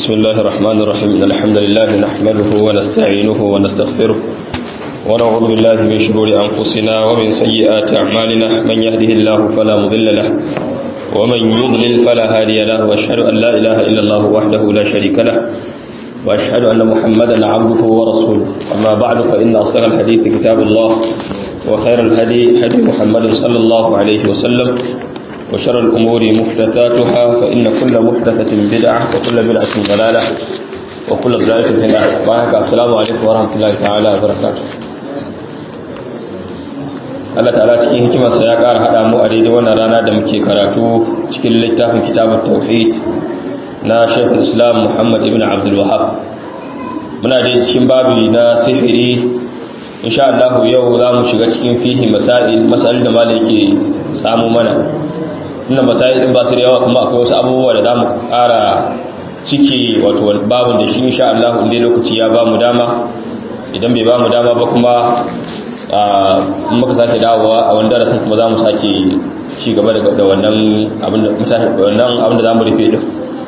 بسم الله الرحمن الرحيم إن الحمد لله نحمده ونستعينه ونستغفره ونعوذ بالله من شرور أنفسنا ومن سيئات أعمالنا من يهده الله فلا مضل له ومن يضلل فلا هادي له وأشهد أن لا إله إلا الله وحده لا شريك له وأشهد أن محمدا عبده ورسوله أما بعد فإن أصدق الحديث كتاب الله وخير الهدي هدي محمد صلى الله عليه وسلم وشر الأمور محدثاتها فإن كل محدثة بدعة وكل بدعة ضلالة وكل ضلالة في النار بارك السلام عليكم ورحمة الله تعالى وبركاته Allah ta'ala cikin hikimarsa ya ƙara haɗa mu a daidai wannan rana da muke karatu cikin littafin kitabun tauhid na Sheikhul Islam Muhammad ibn Abdul Wahhab muna da cikin babu na sihiri insha Allah yau za mu shiga cikin fihi masail masail da malai yake samu mana inda masail din ba su da yawa kuma akwai wasu abubuwa da zamu ƙara ciki wato babun da shi insha Allah inda lokaci ya ba mu dama idan bai ba mu dama ba kuma muka sake dawowa a wani darasin kuma za mu sake ci gaba da wannan abin da za mu rufe din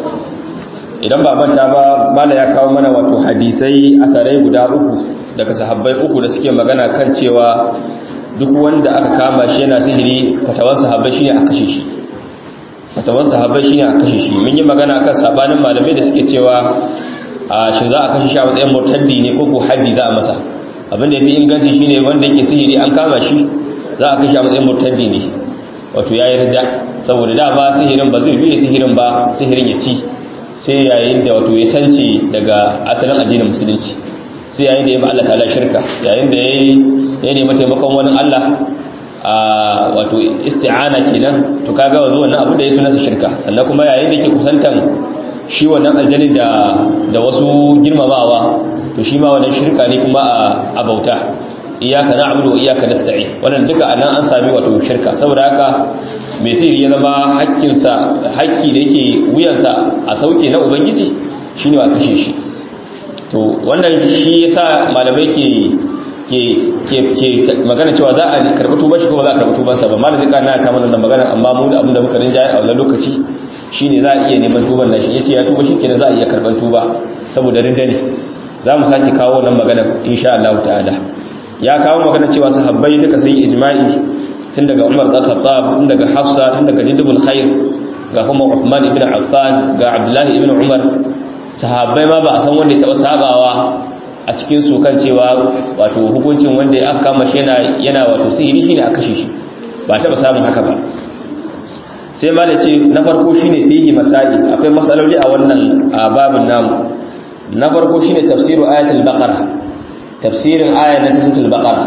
idan ba manta ba mala ya kawo mana wato hadisai a tare guda uku daga sahabbai uku da suke magana kan cewa duk wanda aka kama shi yana sihiri fatawan sahabbai shine a kashe shi fatawan sahabbai shine a kashe shi mun yi magana kan sabanin malamai da suke cewa a shin za a kashe shi a matsayin murtaddi ne ko ko haddi za a masa abin da yafi inganci shine wanda yake sihiri an kama shi za a kashe a matsayin murtaddi ne wato yayi rida saboda da ba sihirin ba zai biye sihirin ba sihirin ya ci sai yayin da wato ya sance daga asalin addinin musulunci sai yayin da ya Allah ta'ala shirka yayin da ya nemi taimakon wani Allah a wato isti'ana kenan to kaga wanzu wannan abu da ya sunansa shirka sannan kuma yayin da yake kusantan shi wannan aljani da da wasu girmamawa to shi ma wannan shirka ne kuma a bauta iyyaka na'budu wa iyyaka nasta'in wannan duka anan an sami wato shirka saboda haka mai sirri ya zama hakkinsa hakki da yake wuyansa a sauke na ubangiji shine wa kashe shi to wannan shi yasa malamai ke ke magana cewa za a karɓi tuban shi kuma za a karɓi tubansa ba malam zai kana ta mana magana amma mu da abin da muka rinjaye a wannan lokaci shine za a iya neman tuban nashi yace ya tuba shikenan za a iya karɓan tuba saboda rinda ne za mu sake kawo wannan magana insha Allah ta'ala ya kawo magana cewa sahabbai duka sun yi ijma'i tun daga Umar da Khattab tun daga Hafsa tun daga Jindubul Khair ga kuma Uthman ibn Affan ga Abdullah ibn Umar sahabbai ma ba a san wanda ya taba sabawa a cikin su kan cewa wato hukuncin wanda ya aka kama shi yana yana wato sihiri shine a kashe shi ba taba samun haka ba sai ma da ce na farko shine fihi masali akwai masaloli a wannan babin namu na farko shine tafsiru ayatul baqara tafsirin ayat na suratul baqara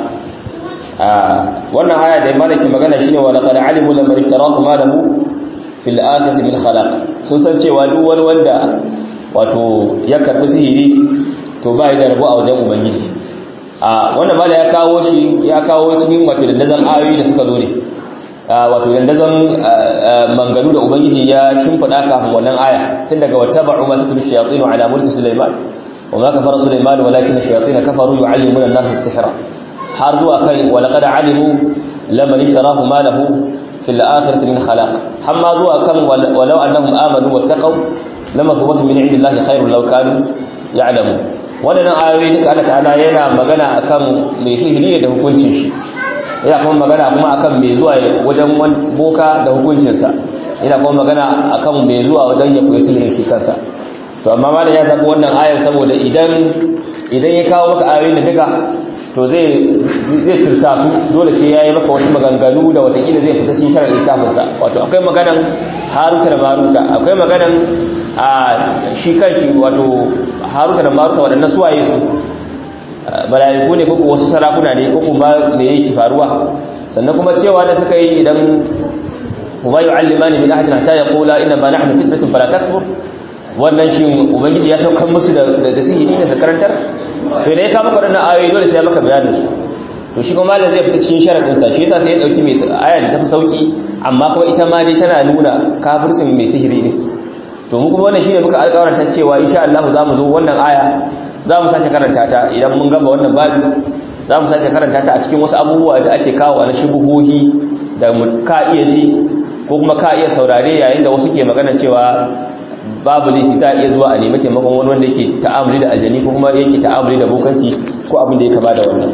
wannan aya da malaki magana shine wa laqad alimu lamma ishtaraku ma lahu fil akhirati min khalaq sun san cewa duk wani wanda wato ya karbi sihiri to ba da rabo a wajen ubangiji a wannan mala ya kawo shi ya kawo cikin wato dandazan ayoyi da suka zo ne wato dandazan manganu da ubangiji ya shimfida kafin wannan aya tun daga wattaba'u ma tatlu shayatin ala mulki sulaiman wa ma kafara sulaiman walakin shayatin kafaru yu'allimuna an-nasa as-sihra har zuwa kai wa laqad alimu lamman ishtarahu ma lahu fil akhirati min khalaq hamma zuwa kan walau annahum amanu wattaqu lama thubatun min indillahi khairul law kanu ya'lamu wannan ayoyi duka Allah ta'ala yana magana akan mai sihiri da hukuncin shi yana kuma magana kuma akan mai zuwa wajen boka da hukuncinsa yana kuma magana akan mai zuwa wajen ya koyi sihirin shi kansa to amma malam ya zabi wannan ayar saboda idan idan ya kawo maka ayoyin da duka to zai zai tursa su dole sai yayi maka wasu maganganu da watakila zai fita cikin sharar littafinsa wato akwai maganan haruta da maruta akwai maganan a shi kanshi wato haruta da maruta waɗannan suwaye su mala'iku ne ko wasu sarakuna ne ko kuma me yake faruwa sannan kuma cewa da suka yi idan kuma yu'allimani min ahadin hatta yaqula inna ma nahnu fitnatun fala takfur wannan shi ubangiji ya saukar musu da da sihiri ne su karantar to ne ka maka waɗannan ayoyi dole sai ya maka bayanin su to shi kuma malam zai fita cikin sharadin sa shi yasa sai ya dauki mai aya da tafi sauki amma kuma ita ma dai tana nuna kafircin mai sihiri ne to mu kuma wannan shine muka alƙawarta cewa insha Allah za mu zo wannan aya za mu sake karanta ta idan mun gama wannan babi za mu sake karanta ta a cikin wasu abubuwa da ake kawo na shubuhohi da ka iya ji ko kuma ka iya saurare yayin da wasu ke magana cewa babu laifi za a iya zuwa a nemi taimakon wani wanda yake ta'amuli da aljani ko kuma yake ta'amuli da bokanci ko abin da ya kaba da wannan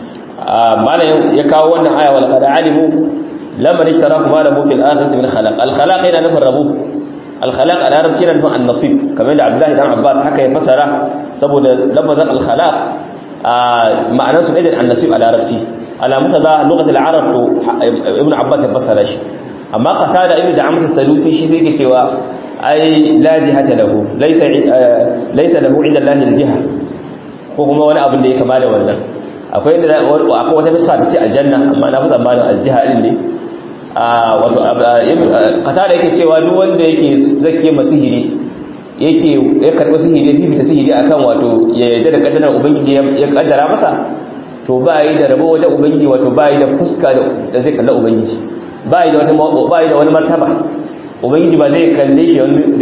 malam ya kawo wannan aya wal qad alimu lamman ishtaraku ma lahu fil akhirati min khalaq al khalaq yana nufin rabu al khalaq a larabci yana nufin an nasib kamar da abdullahi dan abbas haka ya fasara saboda lamazan al khalaq ma'anar su ɗaya an nasib a larabci alamu ta za lokacin al'arab to ibn abbas ya fasara shi amma qata da ibn da amsa salusi shi sai ke cewa ai la jihata lahu laysa laysa lahu inda allahi al-jiha ko kuma wani abin da ya kama da wannan akwai inda akwai wata misfa ta ce aljanna amma na fi tsammanin aljiha din ne wato qata da yake cewa duk wanda yake zake masihiri yake ya karɓi sihiri ya fifita sihiri akan wato ya yarda da kaddarar ubangiji ya kaddara masa to ba yi da rabo wajen ubangiji wato ba yi da fuska da zai kalla ubangiji ba yi da wata ba yi da wani martaba ubangiji ba zai kalle shi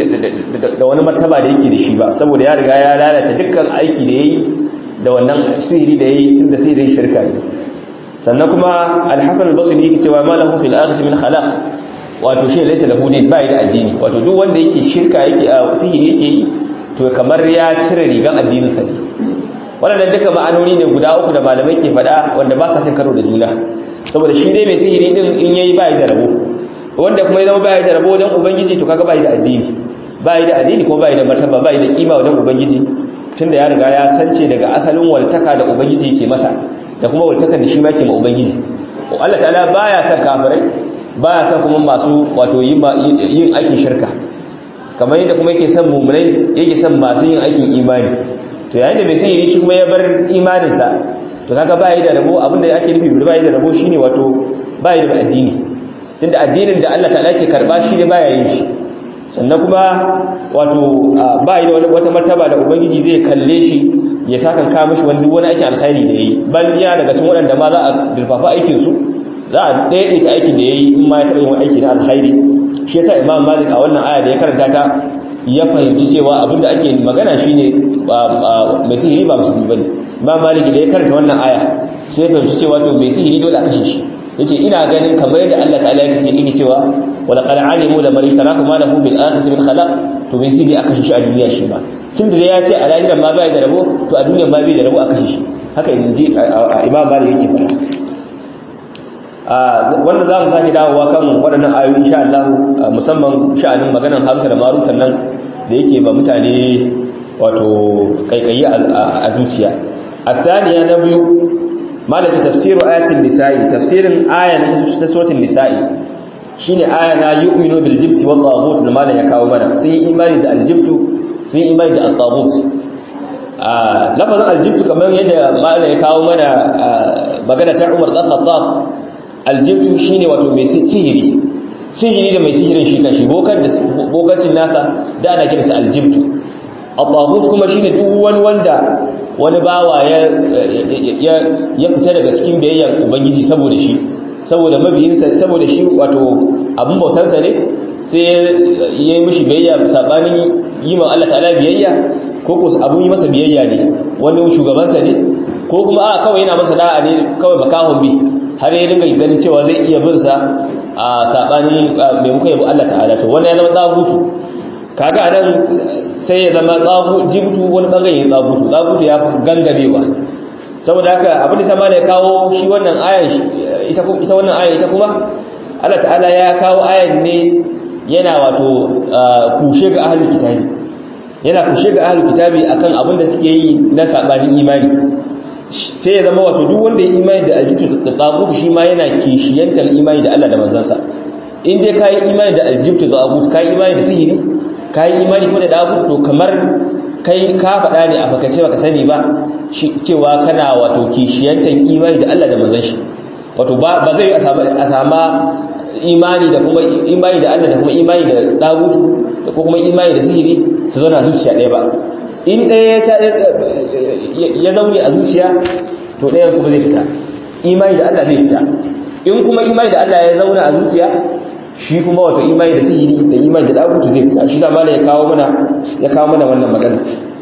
da wani martaba da yake da shi ba saboda ya riga ya lalata dukkan aiki da yayi da wannan sihiri da yayi tun da sihirin shirka ne sannan kuma al-hasan al-basri yake cewa ma lahu fil akhirati min khalaq wato shi laysa lahu din ba yi da addini wato duk wanda yake shirka yake a sihiri yake yi to kamar ya cire rigan addinin sa ne waɗannan duka ma'anoni ne guda uku da malamai ke faɗa wanda ba sa cin karo da juna saboda shi dai mai sihiri din in yayi ba da rabo wanda kuma ya zama ba da rabo wajen ubangiji to kaga ba da addini ba da addini kuma ba da martaba ba da kima wajen ubangiji tunda ya riga ya sance daga asalin waltaka da ubangiji ke masa da kuma waltakan da shi ma ke ma ubangiji Allah ta'ala baya son kafirai baya son kuma masu wato yin aikin shirka kamar yadda kuma yake son mummunai yake son masu yin aikin imani to yayin da mai sihiri shi kuma ya bar imaninsa to kaga bai da rabo abinda ake nufi bai da rabo shine wato bai da addini tunda addinin da Allah ta'ala ke karba shi ne baya yin shi sannan kuma wato bai da wata martaba da ubangiji zai kalle shi ya sakan ka mishi wani wani aikin alkhairi da yayi bal ya daga cikin waɗanda ma za a durfafa aikin su za a daidaita aikin da yayi in ma ya taɓa yin wani aiki na alkhairi shi yasa imam malik a wannan aya da ya karanta ta ya fahimci cewa abinda ake magana shine mai sihiri ba musulmi bane ba maliki da ya karanta wannan aya sai fahimci cewa to mai sihiri dole a kashe shi yace ina ganin kamar yadda Allah ta'ala yake ce yake cewa wala qad alimu la man ishtaraku ma lahu bil akhirati min khalaq to mai sihiri a kashe shi a duniya shi ba tunda da ya ce a lahiran ma bai da rabo to a duniya ma bai da rabo a kashe shi haka inji imam malik yake faɗa wannan za mu sake dawowa kan waɗannan ayoyi insha Allah musamman sha'anin maganar hamsa da marutan nan da yake ba mutane wato kaikayi a zuciya الثانية نبي ما لك تفسير آية النساء تفسير آية نسوة النساء شين آية لا يؤمن بالجبت والطاغوت لما لا يكاو منا سي إيمان دا الجبت سي إيمان دا الطاغوت لفظ الجبت كمان يد ما لا يكاو منا بغنى عمر دا الخطاب الجبت شين واتو مي سيهري sihiri da mai sihirin shi kanshi bokan da bokancin nasa da ana kiransa aljibtu at-taghut kuma shine duk wani wanda wani bawa ya ya fita daga cikin biyayyar ubangiji saboda shi saboda mabiyinsa saboda shi wato abun bautarsa ne sai ya yi mishi biyayya sabanin yi ma Allah ta'ala biyayya ko ko abun yi masa biyayya ne wani shugabansa ne ko kuma a kawai yana masa da'a ne kawai makahon bi har ya dinga ganin cewa zai iya bin sa a sabanin maimakon yabo Allah ta'ala to wani ya zama tsabutu kaga anan sai ya zama tsabu jibtu wani bangare ya tsabutu tsabutu ya gangarewa saboda haka abin da sama da ya kawo shi wannan ayan ita ita wannan ayan ita kuma Allah ta'ala ya kawo ayan ne yana wato kushe ga ahlul kitabi yana kushe ga ahlul kitabi akan abin da suke yi na sabanin imani sai ya zama wato duk wanda ya imani da aljibtu da tsabutu shi ma yana kishiyantar imani da Allah da manzansa in dai kai imani da aljibtu da tsabutu kai imani da sihiri ka yi imani ko da dabu to kamar kai ka faɗa ne a fakace baka sani ba cewa kana wato kishiyantar imani da Allah da manzon shi wato ba zai a sama imani da kuma imani da Allah da kuma imani da dagutu da kuma imani da sihiri su zauna zuciya ɗaya ba in ɗaya ya zaune a zuciya to ɗayan kuma zai fita imani da Allah zai fita in kuma imani da Allah ya zauna a zuciya shi kuma wato imani da sihiri da imani da dagutu zai fita shi zama ya kawo mana ya kawo mana wannan magana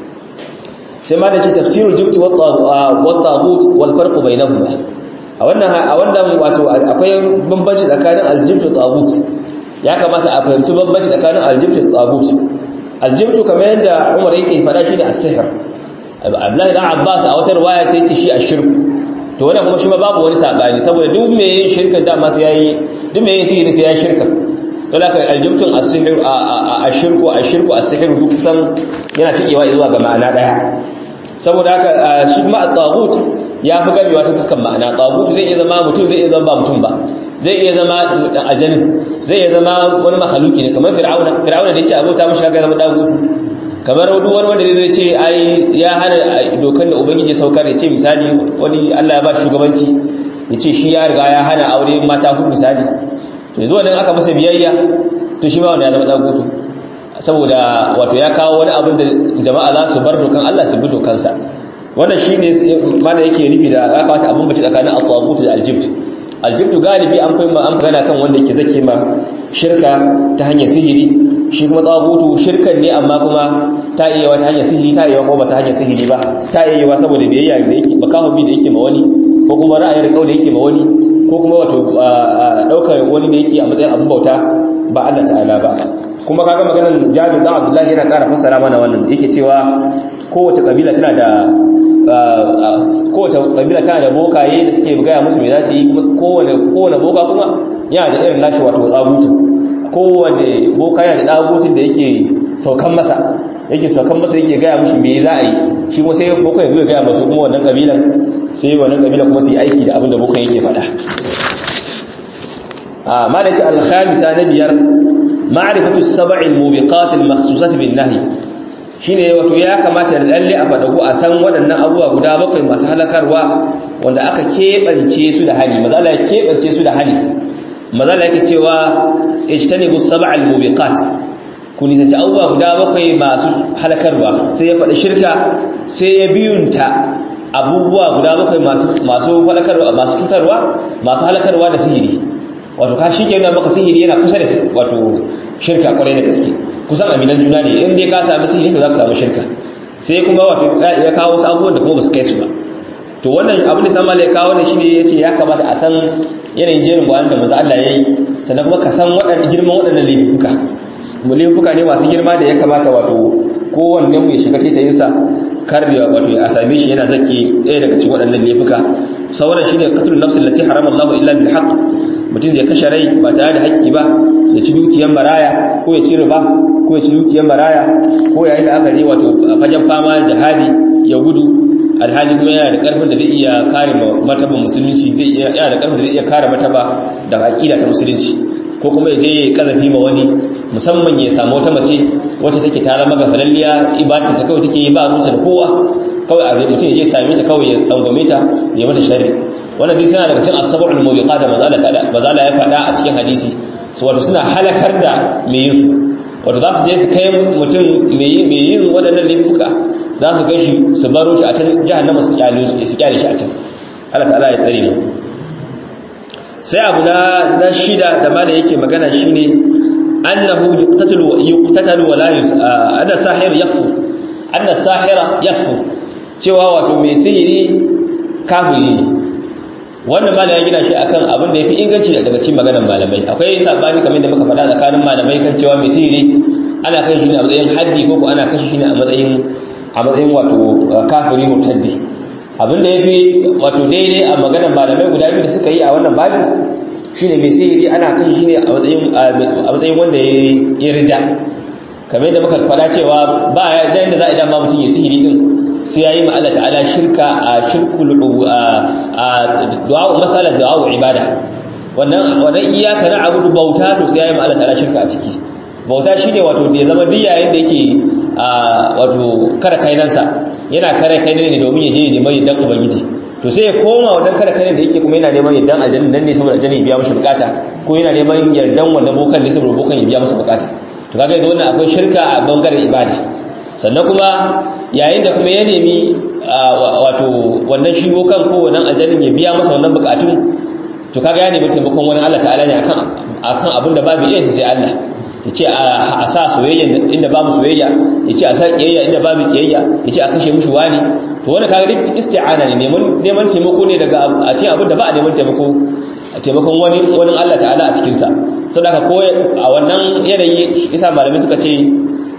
sai ma da ce tafsirul jibti wa tagut wal farq bainahuma a wannan a wannan wato akwai bambanci tsakanin aljibti da tagut ya kamata a fahimci bambanci tsakanin aljibti da tagut aljibtu kamar yadda Umar yake faɗa shi ne as-sihr Abdullahi dan Abbas a wata riwaya sai ce shi ashirku to wannan kuma shi ma babu wani sabani saboda duk me yin shirka da ma sai yayi duk me yin sihiri sai yayi shirka to da kai aljibtun as-sihr ashirku ashirku as-sihr duk kusan yana tikewa zuwa ga ma'ana daya saboda haka shi ma at-taghut ya fi gamewa ta fuskar ma'ana taghut zai iya zama mutum zai iya zama ba mutum ba zai iya zama ajani zai iya zama wani mahaluki ne kamar fir'auna fir'auna da yace abota mishi haka zama dagutu kamar duk wani wanda zai ce ai ya hana dokan da ubangiji saukar ya ce misali wani Allah ya ba shugabanci ya ce shi ya riga ya hana aure mata hudu misali to yanzu wannan aka masa biyayya to shi ma wanda ya zama dagutu saboda wato ya kawo wani abin da jama'a za su bar dokan Allah su bi dokansa wannan shine mana yake nufi da ya kawata abin bace tsakanin al-taghut da al-jibt al-jibt galibi an kai an magana kan wanda yake zake ma shirka ta hanyar sihiri shi kuma tsagutu shirkan ne amma kuma ta iya wata hanyar sihiri ta iya kuma ba ta hanyar sihiri ba ta iya yiwa saboda biyayya da yake makahobi da yake ma wani ko kuma ra'ayin kau da yake ma wani ko kuma wato daukar wani da yake a matsayin abin bauta ba Allah ta'ala ba kuma kaga maganar Jabir dan Abdullahi yana ƙara fassara mana wannan yake cewa kowace kabila tana da kowace kabila tana da bokaye da suke gaya musu me za su yi kowane kowane boka kuma yana da irin nashi wato tsagutu kowane boka yana da tsagutun da yake saukan masa yake saukan masa yake gaya mushi me za a yi shi kuma sai boka ya zo gaya masu kuma wannan kabilan sai wannan kabilan kuma su yi aiki da abin da boka yake faɗa a ma da ce alhamisa na biyar ma'rifatu sab'i al-mubiqat al-makhsusat bin nahy shine wato ya kamata da lalle a fadaku a san waɗannan abubuwa guda bakwai masu halakarwa wanda aka keɓance su da hali mazala ya keɓance su da hali mazala yake cewa ijtanibu sab'a al-mubiqat ku nisanci abubuwa guda bakwai masu halakarwa sai ya faɗi shirka sai ya biyunta abubuwa guda bakwai masu masu halakarwa masu cutarwa masu halakarwa da sihiri wato ka shi kenan maka sihiri yana kusa da wato shirka kwarai da gaske kusan aminan juna ne in dai ka sami sihiri to za ka samu shirka sai kuma wato ya kawo wasu abubuwan da kuma ba su kai su ba to wannan abin da sama ya kawo ne shine yace ya kamata a san yanayin jerin bayan da manzo Allah yayi sannan kuma ka san waɗannan girman waɗannan laifuka mu laifuka ne masu girma da ya kamata wato kowanne mu ya shiga taitayin sa kar ya wato a same shi yana zaki ɗaya daga cikin waɗannan laifuka sauran shine qatlun nafs allati harama Allah illa bil haqq mutum zai kashe rai ba tare da haƙƙi ba ya ci dukiyar maraya ko ya ci riba ko ya ci dukiyar maraya ko yayin da aka je wato fagen fama jihadi ya gudu alhali kuma yana da karfin da zai iya kare martaba musulunci zai iya yana da karfin da zai iya kare martaba da aqida ta musulunci ko kuma ya je ya kazafi ma wani musamman ya samu wata mace wacce take tare maga falalliya ibadar ta kawai take yi ba ruta da kowa kawai a zai mutum ya je same ta kawai ya tsangwame ta ya mata shari wannan dai suna daga cikin asabul mubiqa da mazala ya faɗa a cikin hadisi su wato suna halakar da mai yin su wato za su je su kai mutum mai yin waɗannan laifuka za su kai shi su baro shi a can jahannama su kyale su kyale shi a can Allah ta'ala ya tsare mu sai abu na na shida da mana yake magana shine annahu yuqtatalu yuqtatalu wa la yus anna sahir yakfu anna sahira yakfu cewa wato mai sihiri kafiri ne wannan malam ya gina shi akan abin da yafi inganci daga cikin maganar malamai akwai sabani kamar da muka faɗa tsakanin malamai kan cewa mai sihiri ana kai shi ne a matsayin haddi ko ko ana kashe shi ne a matsayin a matsayin wato kafiri murtaddi abin da yafi wato daidai a maganar malamai guda biyu da suka yi a wannan babu shine mai sihiri ana kashe shi ne a matsayin a matsayin wanda ya rida kamar da muka faɗa cewa ba ya da za a idan ma mutum ya sihiri din sai yayi ma Allah ta'ala shirka a shirkul a du'a masalan du'a ibada wannan wannan iyaka na abudu bauta to sai yayi ma Allah ta'ala shirka a ciki bauta shine wato da ya zama duk yayin da yake wato kare kainansa yana kare kainan ne domin ya je ya nemi dan ubangiji to sai ya koma wannan kare kainan da yake kuma yana neman yardan aljanna nan ne saboda aljanna ya biya masa bukata ko yana neman yardan wannan bokan ne saboda bokan ya biya masa bukata to kaga yanzu wannan akwai shirka a bangaren ibada sannan kuma yayin da kuma ya nemi wato wannan shi kan ko wannan aljannin ya biya masa wannan bukatun to kaga ya nemi taimakon wani Allah ta'ala ne akan akan abin da babu iya sai Allah yace a sa soyayya inda babu soyayya yace a sa kiyayya inda babu kiyayya yace a kashe mushi wani to wannan kaga duk isti'ana ne neman neman taimako ne daga a cikin abin da ba a neman taimako taimakon wani wani Allah ta'ala a cikin sa saboda ko a wannan yanayi isa malamai suka ce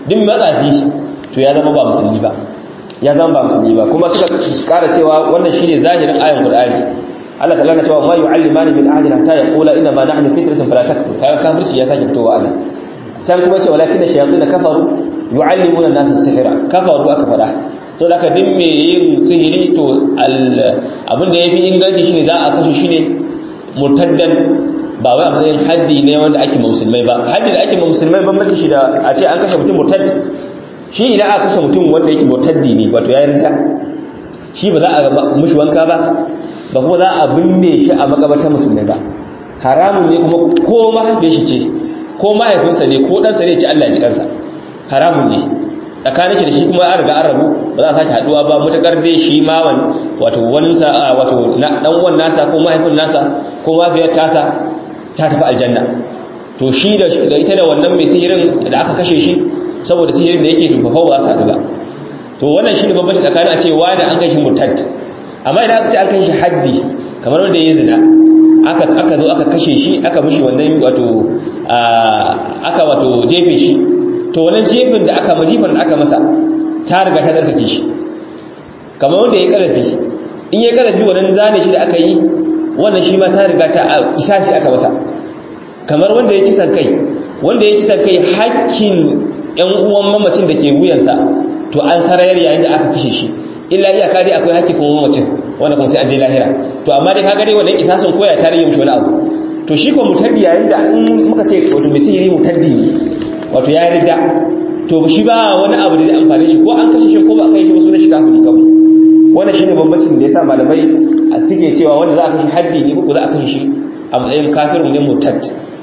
duk matsafi to ya zama ba musulmi ba ya zama ba musulmi ba kuma suka kara cewa wannan shine zahirin ayan qur'ani Allah ta'ala na cewa ma yu'allimani min ahadin hatta yaqula inna ma nahnu fitratun fala takfur kaga kafirci ya sake fitowa Allah can kuma ce walakin shayatin kafaru yu'allimuna an-nasa sihra kafaru aka fada so da ka din me yin sihiri to abin da yafi inganci shine za a kashe shi ne murtaddan ba wai a matsayin haddi ne wanda ake musulmai ba haddi da ake musulmai bambanci shi da a ce an kashe mutum murtad shi idan aka kashe mutum wanda yake murtaddi ne wato ya rinta shi ba za a mushi wanka ba ba kuma za a binne shi a makabartar musulmai ba haramun ne kuma ko mahaifin shi ce ko mahaifinsa ne ko ɗansa ne ce Allah ya ji kansa haramun ne tsakanin shi da shi kuma an riga an rabu ba za a sake haduwa ba mutakar dai shi ma wato waninsa wato dan uwan nasa ko mahaifin nasa ko mafiyar tasa ta tafi aljanna to shi da ita da wannan mai sihirin da aka kashe shi saboda sihirin da yake tufafau ba su haɗu ba to wannan shi ne babbaci tsakanin a ce wani an kai shi murtad amma idan aka ce an kai shi haddi kamar wanda ya zina aka aka zo aka kashe shi aka mishi wannan wato aka wato jefe shi to wannan jefin da aka mazifar da aka masa ta riga ta zarkace shi kamar wanda ya kalafi in ya kalafi wannan zane shi da aka yi wannan shi ma ta riga ta isasi aka masa kamar wanda ya kisan kai wanda ya kisan kai hakkin yan uwan mamacin da ke wuyansa to an sarayar yayin da aka kashe shi illa iyaka dai akwai hakkin kuma mamacin wanda kuma sai an je lahira to amma dai kaga dai wannan kisasin koya ta rage mishi wani abu to shi ko mutaddi yayin da in muka ce wato mai sihiri mutaddi ne wato ya riga to shi ba wani abu da zai amfane shi ko an kashe shi ko ba kai shi ba sunan shi kafiri kawai wannan shine bambancin da yasa malamai a suke cewa wanda za a kashe haddi ne ko za a kashe shi a matsayin kafirin ne murtad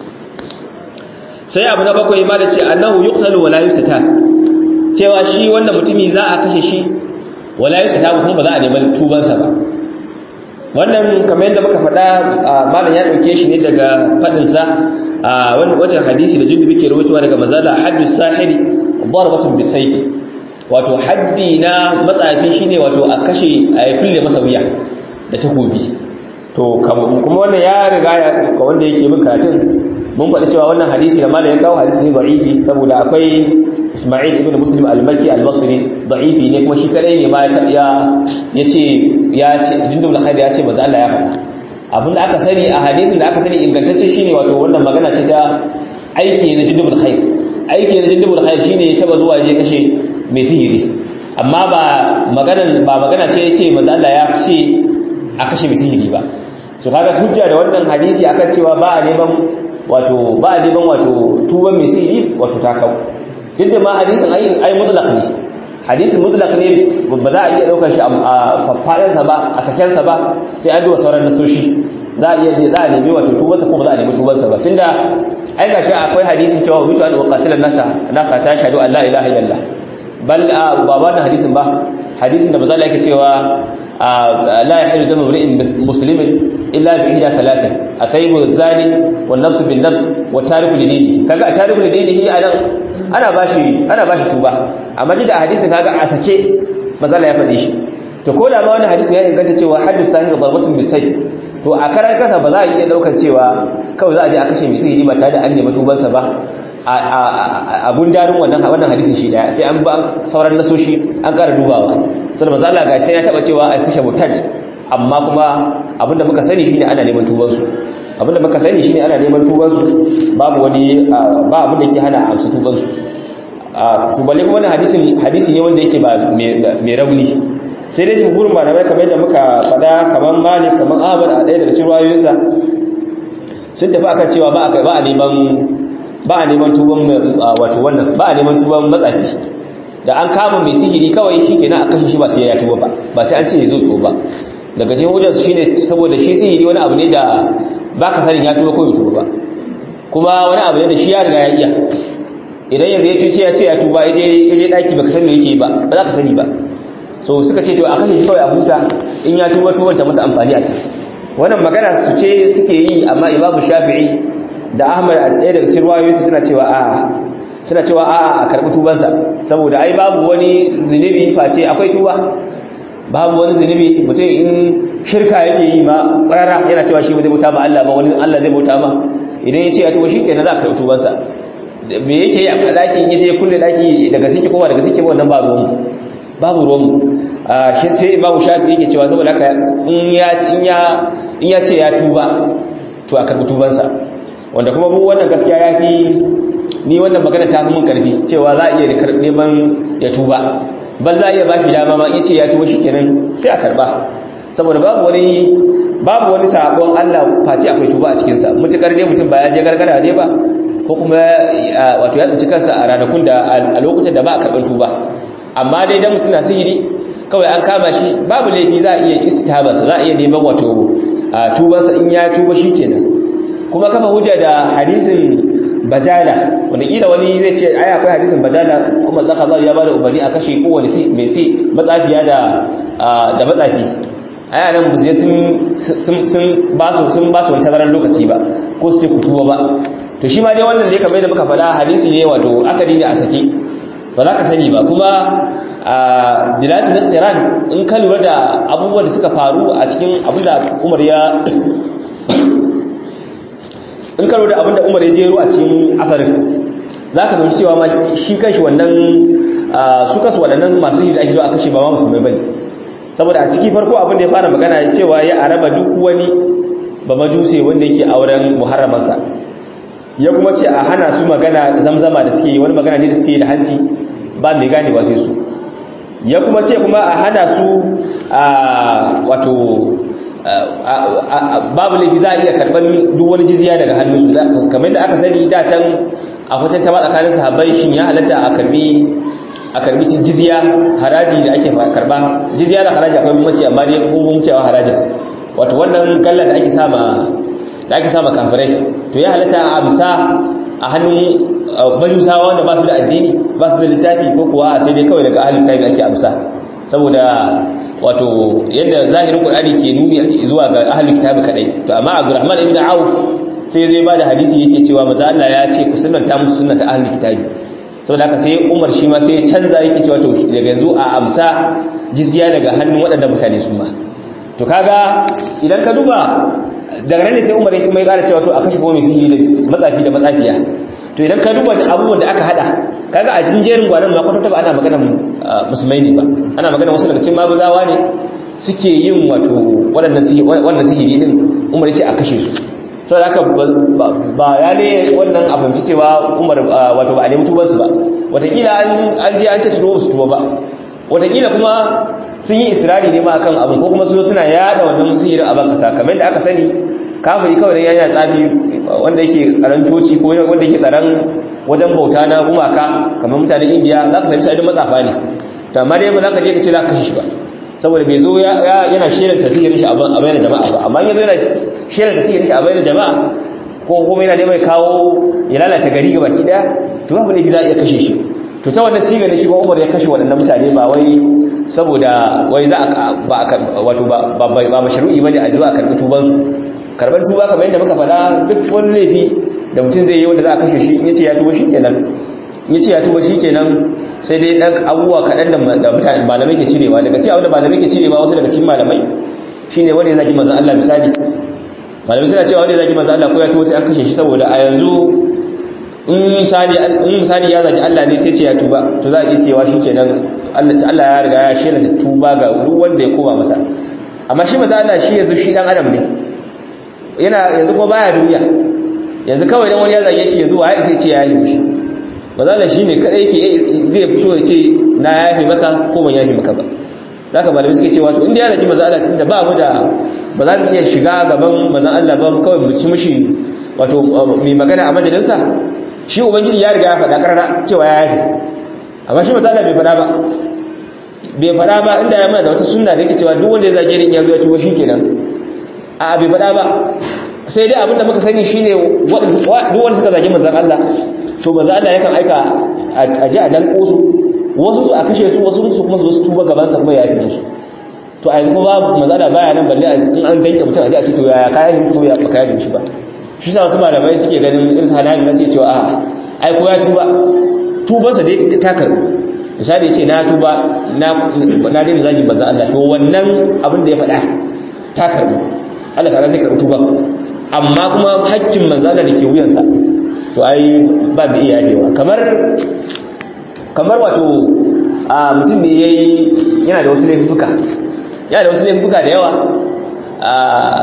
sai abu na bakwai ma da ce annahu yuqtalu wala yusata cewa shi wannan mutumi za a kashe shi wala yusata kuma ba za a neman tubansa ba wannan kamar yadda muka faɗa malam ya ɗauke shi ne daga faɗinsa a wani wajen hadisi da jindu muke rubutuwa daga mazala haddu sahiri darbatun bisayf wato haddi na matsafi shine wato a kashe a kulle masa wuya da takobi to kuma wannan ya riga ya wanda yake bin karatun mun faɗi cewa wannan hadisi da malam ya kawo hadisi ne da'ifi saboda akwai Isma'il ibn Muslim al-Makki al-Basri da'ifi ne kuma shi kadai ne ma ya ya ce ya ce jindul khair ya ce manzo Allah ya faɗa abinda aka sani a hadisin da aka sani ingantacce shine wato wannan magana ce ta aiki na jindul khair aiki na jindul khair shine taba zuwa je kashe mai sihiri amma ba magana ba magana ce yace manzo Allah ya ce a kashe mai sihiri ba so kaga hujja da wannan hadisi akan cewa ba a neman wato ba a neman wato tuban mai sihiri wato ta kawo duk da ma hadisin ai ai mutlaq ne hadisin mutlaq ne ba za a iya daukar shi a faffaɗin sa ba a saken sa ba sai an bi wa sauran nasoshi za a iya za a nemi wato tuban sa ko ba za a nemi tuban sa ba tunda ai ga shi akwai hadisin cewa mutu an uqatila nata naka ta shahadu an la ilaha illallah bal ba wannan hadisin ba hadisin da ba za a yake cewa لا يحل دم امرئ مسلم الا باحدى ثلاثه الطيب الزاني والنفس بالنفس والتارك لدينه kaga a tariku lidinihi anan ana bashi ana bashi tuba amma da hadisin kaga a sake mazala ya faɗi shi to ko da ma wannan hadisin ya inganta cewa haddu sahir darbatun bisayf to a karan kasa ba za a iya daukar cewa kawai za a je a kashe misiri ba tare da an nemi tubansa ba a gundarin wannan wannan hadisin shi daya sai an ba sauran nasoshi an ƙara dubawa saboda manzo Allah gashi ya taba cewa ai kashe mutad amma kuma abinda muka sani shine ana neman tuban su abinda muka sani shine ana neman tuban su babu wani ba abin da yake hana amsa tuban su to balle kuma wannan hadisin hadisi ne wanda yake ba mai rauni sai dai jumhurin malamai kamar yadda muka faɗa kamar Malik kamar Ahmad a ɗaya daga cikin ruwayoyinsa sun tafi akan cewa ba a ba a neman ba a neman tuban wato wannan ba a neman tuban matsafi da an kama mai sihiri kawai shi kenan a kashe shi ba sai ya tuba ba ba sai an ce ya zo tuba ba daga cikin hujjar su shine saboda shi sihiri wani abu ne da baka sanin ya tuba ko bai tuba ba kuma wani abu ne da shi ya riga ya iya idan yanzu ya tuce ya ce ya tuba ya je daki baka san me yake ba ba za ka sani ba so suka ce to a kashe shi kawai a huta in ya tuba tuban ta masa amfani a ciki wannan magana su ce suke yi amma imamu shafi'i da ahmad a ɗaya daga cikin ruwayoyinsu suna cewa a suna cewa a a karɓi tubansa saboda ai babu wani zunubi face akwai tuba babu wani zunubi mutum in shirka yake yi ma ƙwararra yana cewa shi ba zai bauta ma Allah ba wani Allah zai bauta ma idan ya ce ya tuba shi kenan za ka karɓi tubansa me yake yi a daki yaje kulle daki daga sike kowa daga sike wannan ba ruwan babu ruwan shi sai imamu shafi yake cewa saboda haka in ya in ya in ya ce ya tuba to a karbi tubansa wanda kuma mu wannan gaskiya yafi ni wannan magana ta fi mun karfi cewa za a iya neman ya tuba bal za a iya bashi dama ma yace ya tuba shikenan sai a karba saboda babu wani babu wani sabon Allah face akwai tuba a cikin sa mutukar ne mutum ba ya je gargara ne ba ko kuma wato ya tsinci kansa a ranakun da a lokutan da ba a karban tuba amma dai dan mutum na sihiri kawai an kama shi babu laifi za a iya istitaba za a iya neman wato tubansa in ya tuba shikenan kuma kafa hujja da hadisin bajala wanda kila wani zai ce ai akwai hadisin bajala kuma zaka Allah ya bada umarni a kashe kowane si mai si matsafiya da da matsafi ai nan buzye sun sun sun ba su sun ba su wani tazaran lokaci ba ko su ce kutuwa ba to shi ma dai wannan da kamar da muka faɗa hadisi ne wato akadi ne a sake ba za ka sani ba kuma a dilatul iqtiran in ka lura da abubuwan da suka faru a cikin abinda Umar ya in karo da abinda umar ya jero a cikin asarin za ka zauci cewa ma shi kanshi wannan su kasu waɗannan masu yi da ake zuwa a kashe ba ma musulmai bane saboda a ciki farko abin da ya fara magana ya cewa ya araba duk wani ba majuse wanda yake auren muharramansa ya kuma ce a hana su magana zamzama da suke yi wani magana ne da suke yi da hanci ba mai gane ba sai su ya kuma ce kuma a hana su wato babu laifi za a iya karɓar duk wani jizya daga hannunsu kamar da aka sani da can a kwatan ta tsakanin sahabbai shin ya halatta a karbi a karbi jizya haraji da ake karba jizya da haraji akwai mace amma dai kun cewa harajin wato wannan kallon da ake sama da ake sama kafirai to ya halatta a amsa a hannun majusawa wanda ba su da addini ba su da littafi ko kuwa sai dai kawai daga ahalin kai ake amsa saboda wato yadda zahirin qur'ani ke nuni zuwa ga ahlul kitabi kadai to amma abdurrahman ibn auf sai zai bada hadisi yake cewa manzo Allah ya ce ku sunnanta musu sunnata ahlul kitabi saboda haka sai umar shi ma sai ya canza yake cewa to daga yanzu a amsa jizya daga hannun waɗannan mutane su ma to kaga idan ka duba daga nan ne sai umar ya kuma ya ƙara cewa to a kashe kuma mai sihiri da matsafi da matsafiya to idan ka duba abubuwan da aka hada kaga a cikin jerin gwanan ma kwatanta ba ana magana musulmai ne ba ana magana wasu daga cikin mabuzawa ne suke yin wato waɗannan sihiri din umar ya ce a kashe su saboda haka ba ya ne wannan a fahimci cewa umar wato ba a nemi tubansu ba watakila an je an ce su su tuba ba watakila kuma sun yi israri ne ma akan abin ko kuma su suna yada wannan sihirin a ban kasa kamar da aka sani kafiri kawai da yana tsafi wanda yake tsaron coci ko wanda yake tsaron wajen bauta na gumaka kamar mutanen indiya za ka fahimci adin matsafa ne to amma dai ba za ka je ka ce za ka kashe shi ba saboda bai zo yana shirin tasirin shi a bayan jama'a ba amma yanzu yana shirin tasirin shi a bayan jama'a ko kuma yana neman kawo ya lalata gari ga baki daya to babu ne za a iya kashe shi to ta wannan siga ne shi ba umar ya kashe waɗannan mutane ba wai saboda wai za a ba wato ba ba mashru'i bane a zuwa a karɓi tubansu karban tuba kamar yadda muka faɗa duk wani laifi da mutum zai yi wanda za a kashe shi in yace ya tuba shikenan in yace ya tuba shikenan sai dai dan abubuwa kaɗan da mutane malamai ke cirewa daga cikin abin da malamai ke cirewa wasu daga cikin malamai shine wanda ya zagi manzon Allah misali malamai suna cewa wanda ya zagi manzon Allah ko ya tuba sai an kashe shi saboda a yanzu in misali in misali ya zagi Allah ne sai ce ya tuba to za a iya cewa shikenan Allah Allah ya riga ya shirya tuba ga duk wanda ya koma masa amma shi manzon Allah shi yanzu shi dan adam ne yana yanzu ko baya duniya yanzu kawai dan wani ya zage shi yanzu waye sai ce ya yi mishi bazala shine kadai yake zai fito ya ce na yafi maka ko ban yafi maka ba zaka malamai suke cewa to inda ya zage manzo Allah tunda ba mu da ba za mu iya shiga gaban manzo Allah ba kawai mu ci mishi wato mai magana a majalinsa shi ubangiji ya riga ya faɗa karara cewa ya yafi amma shi manzo Allah bai faɗa ba bai faɗa ba inda ya mana da wata sunna da yake cewa duk wanda ya zage ni ya zo ya tuwo shikenan a bai faɗa ba sai dai abinda muka sani shine duk wanda suka zagi manzon Allah to manzon Allah yakan aika a ji a dan kosu wasu su a kashe su wasu su kuma su su tuba gaban sa kuma ya yi su to a yanzu kuma manzon Allah baya nan balle in an danke mutum a ji a ce to ya kayan shi to ya baka yi shi ba shi sa wasu malamai suke ganin irin halayen da suke cewa a ai ko ya tuba tubansa dai ta karbu misali ya ce na tuba na na daina zagi manzon Allah to wannan abin da ya faɗa ta karbu Allah ta'ala zai karɓi tuba amma kuma haƙƙin manzala da ke wuyansa to ai ba bi iya yadewa kamar kamar wato a mutum ne yayi yana da wasu laifuka yana da wasu laifuka da yawa a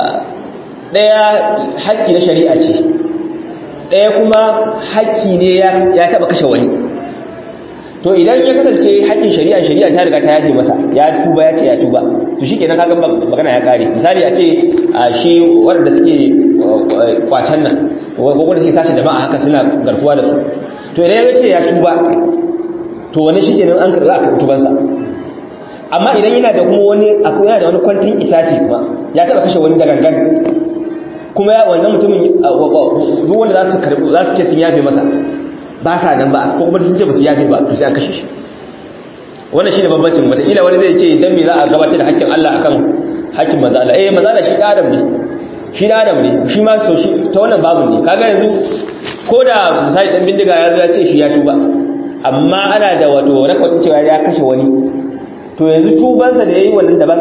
daya haƙƙi na shari'a ce daya kuma haƙƙi ne ya taba kashe wani to idan ya kasance haƙƙin shari'a shari'a ta riga ta yaje masa ya tuba ya ce ya tuba to shikenan kaga magana ya kare misali a ce shi wanda suke kwacen nan wanda suke sace jama'a haka suna garkuwa da su to idan ya ce ya tuba to wani shikenan an karɓa a karɓi tubansa amma idan yana da kuma wani akwai yana da wani kwantin isasi kuma ya taba kashe wani da gangan kuma ya wannan mutumin duk wanda za su karɓi za su ce sun yafe masa ba sa nan ba ko kuma sun ce ba su yafe ba to sai an kashe shi wannan shine bambancin wataƙila wani zai ce dan me za a gabatar da haƙƙin Allah akan haƙƙin manzo Allah eh manzo Allah shi da adam ne shi da adam ne shi ma to shi ta wannan babu ne kaga yanzu ko da misali dan bindiga ya zo ya ce shi ya tuba amma ana da wato rakwatin cewa ya kashe wani to yanzu tubansa da yayi wannan daban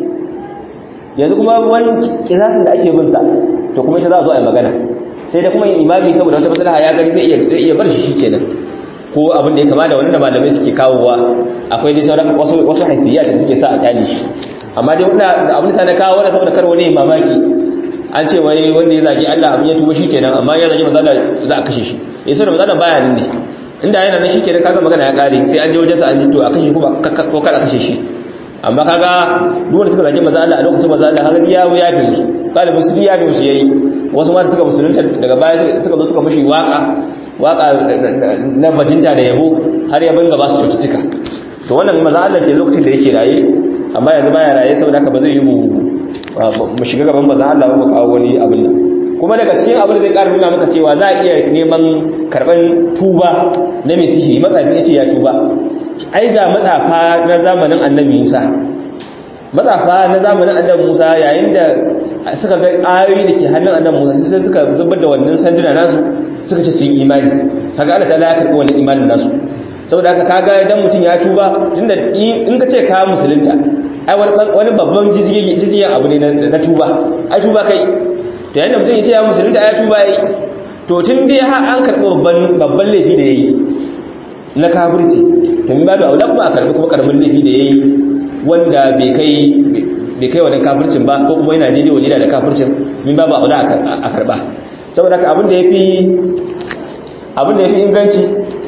yanzu kuma wani kisasin da ake bin sa to kuma shi za a zo a yi magana sai da kuma imami saboda wata maslaha ya gani zai iya bar shi shikenan ko abin da ya kama da wanda malamai suke kawowa akwai dai sauran wasu wasu haifiya da suke sa a kyale shi amma dai wanda abin da na kawo wanda saboda kar wani mamaki an ce wai wanda ya zagi Allah abin ya tuba shikenan amma ya zagi manzo Allah za a kashe shi eh sai manzo Allah baya nan ne inda yana nan shikenan kaga magana ya kare sai an je wajen sa an ji to a kashe kuma ko kada kashe shi amma kaga duk wanda suka zagi manzo Allah a lokacin manzo Allah kaga ya ya fi musu galibin su ya fi musu yayi wasu ma suka musulunta daga baya suka zo suka mushi waka waka na bajinta da yabo har ya banga ba su cututtuka to wannan manzo Allah ke lokacin da yake raye amma yanzu baya raye saboda haka ba zai yi mu mu shiga gaban manzo Allah ba mu kawo wani abin nan kuma daga cikin abin da zai ƙara nuna maka cewa za a iya neman karɓar tuba na mai sihiri matsafi ya ce ya tuba ai ga matsafa na zamanin annabi musa matsafa na zamanin annabi musa yayin da suka ga ayoyi da ke hannun annabi musa sai suka zubar da wannan sanduna nasu suka ce sun imani kaga Allah ta'ala ya karɓi wannan imanin nasu saboda haka kaga idan mutum ya tuba tunda in ka ce ka musulunta ai wani babban jiziyan abu ne na tuba ai tuba kai to yadda mutum ya ce ya musulunta ya tuba yayi to tun dai har an karɓi babban laifi da yayi na kafirci to min babu aula kuma a karɓi kuma karamin laifi da yayi wanda bai kai bai kai wannan kafircin ba ko kuma yana daidai wani da kafircin min babu aula a karɓa saboda haka abin da yafi abin da yafi inganci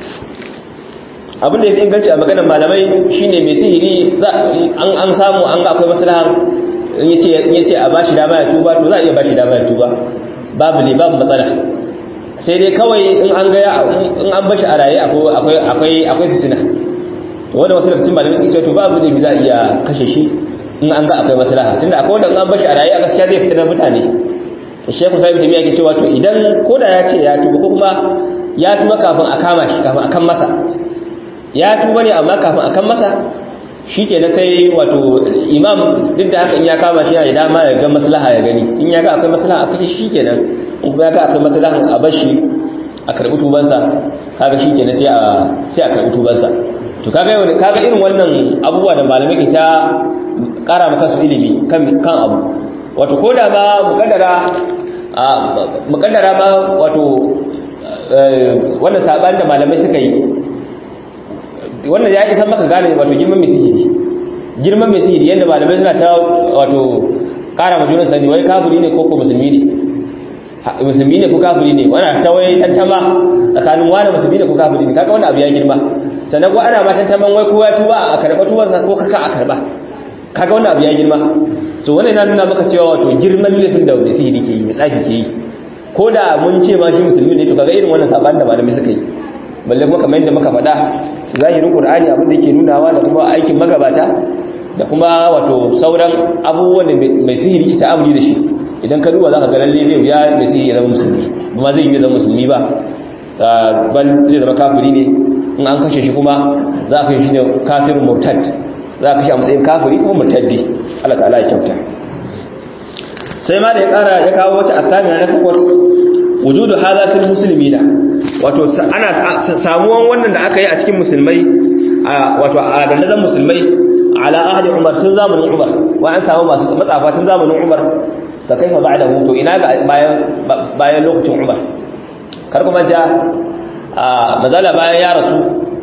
abin da yafi inganci a maganar malamai shine mai sihiri an an samu an ga akwai maslaha in yace a bashi dama ya tuba to za a iya bashi dama ya tuba babu ne babu matsala sai dai kawai in an ga in an bashi a raye akwai akwai akwai fitina to wanda wasu lokacin malamai suke cewa to babu ne za a iya kashe shi in an ga akwai maslaha tunda akwai wanda in an bashi a raye a gaskiya zai fitina mutane Sheikh Musa ibn Taymiyyah yake cewa to idan koda ya ce ya tuba ko kuma ya tuba kafin a kama shi kafin a kan masa ya tuba ne amma kafin a kan masa shi ke na sai wato imam duk da haka in ya kama shi ya dama ya ga maslaha ya gani in ya ga akwai maslaha a kashe shi ke nan in kuma ya ga akwai maslahan a bashi a karɓi tubansa kaga shi ke na sai a karɓi tubansa to kaga yau kaga irin wannan abubuwa da malamai ke ta ƙara maka su ilimi kan abu wato ko da ma mukaddara mukaddara ma wato wannan saɓani da malamai suka yi wannan ya isa maka gane wato girman mai sihiri girman mai sihiri yadda malamai suna ta wato kara majunan sani wai kafiri ne ko ko musulmi ne musulmi ne ko kafiri ne wana ta wai tantama tsakanin wani musulmi ne ko kafiri ne kaga wannan abu ya girma sannan ko ana ma tantaman wai kowa tuba a karba tuban ko kaka a karba kaga wannan abu ya girma so wannan yana nuna maka cewa wato girman laifin da mai sihiri ke yi mai tsafi ke yi ko da mun ce ma shi musulmi ne to kaga irin wannan sabanin da malamai suka yi balle kuma kamar yadda muka faɗa zahirin qur'ani abin da yake nunawa da kuma aikin magabata da kuma wato sauran abubuwan da mai sihiri ke ta'amuli da shi idan ka duba zaka ga lalle zai ya mai sihiri ya zama musulmi ba zai yi zama musulmi ba bal zai zama kafiri ne in an kashe shi kuma za ka shi ne kafirin murtad za ka shi a matsayin kafiri kuma murtaddi Allah ta'ala ya kyauta sai ma da ya kara ya kawo wata attamina na takwas wujudu hadha fil muslimina wato ana samuwan wannan da aka yi a cikin musulmai wato a dandazon musulmai ala ahli umar tun zamanin umar wa an samu masu matsafa tun zamanin umar da kaifa ba'da to ina ga bayan bayan lokacin umar kar kuma ja a mazala bayan ya rasu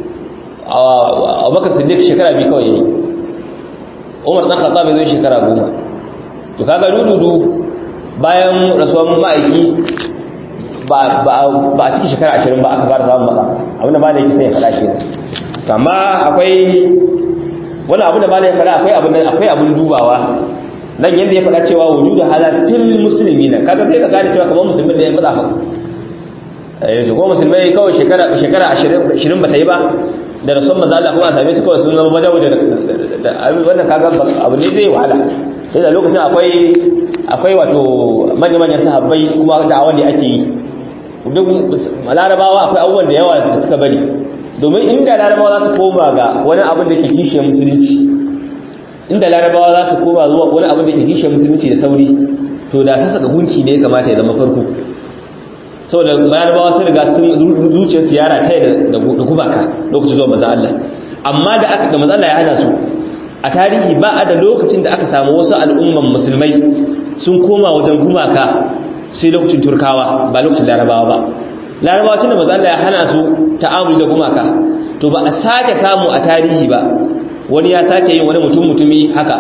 a bakar siddiq shekara biyu kawai yayi umar dan khattab zai shekara goma to kaga dududu bayan rasuwan ma'aiki ba a cikin shekara ashirin ba aka fara samun matsala abinda ba da yake sai ya faɗa ke amma akwai wani abu da ba da ya faɗa akwai abin dubawa nan yadda ya faɗa cewa wujudu hala fil musulmi na kaga sai ka gane cewa kamar musulmi da ya matsa fa yanzu ko musulmai kawai shekara shekara ashirin ba ta yi ba da rasuwan manzo Allah kuma a same su kawai sun zama wajen wajen da wannan kaga abu ne zai wahala sai da lokacin akwai akwai wato manya-manyan sahabbai kuma da'awa ne ake yi duk larabawa akwai abubuwan da yawa da suka bari domin inda larabawa za su koma ga wani abin da ke kishe musulunci inda larabawa za su koma zuwa wani abin da ke kishe musulunci da sauri to da su saka gunki ne kamata ya zama farko saboda larabawa sun riga sun zuciyar siyara ta da gumaka lokacin zuwa maza Allah amma da aka da maza Allah ya hana su a tarihi ba a da lokacin da aka samu wasu al'umman musulmai sun koma wajen gumaka sai lokacin turkawa ba lokacin larabawa ba larabawa tun da maza Allah ya hana su ta'amuli da gumaka to ba a sake samu a tarihi ba wani ya sake yin wani mutum mutumi haka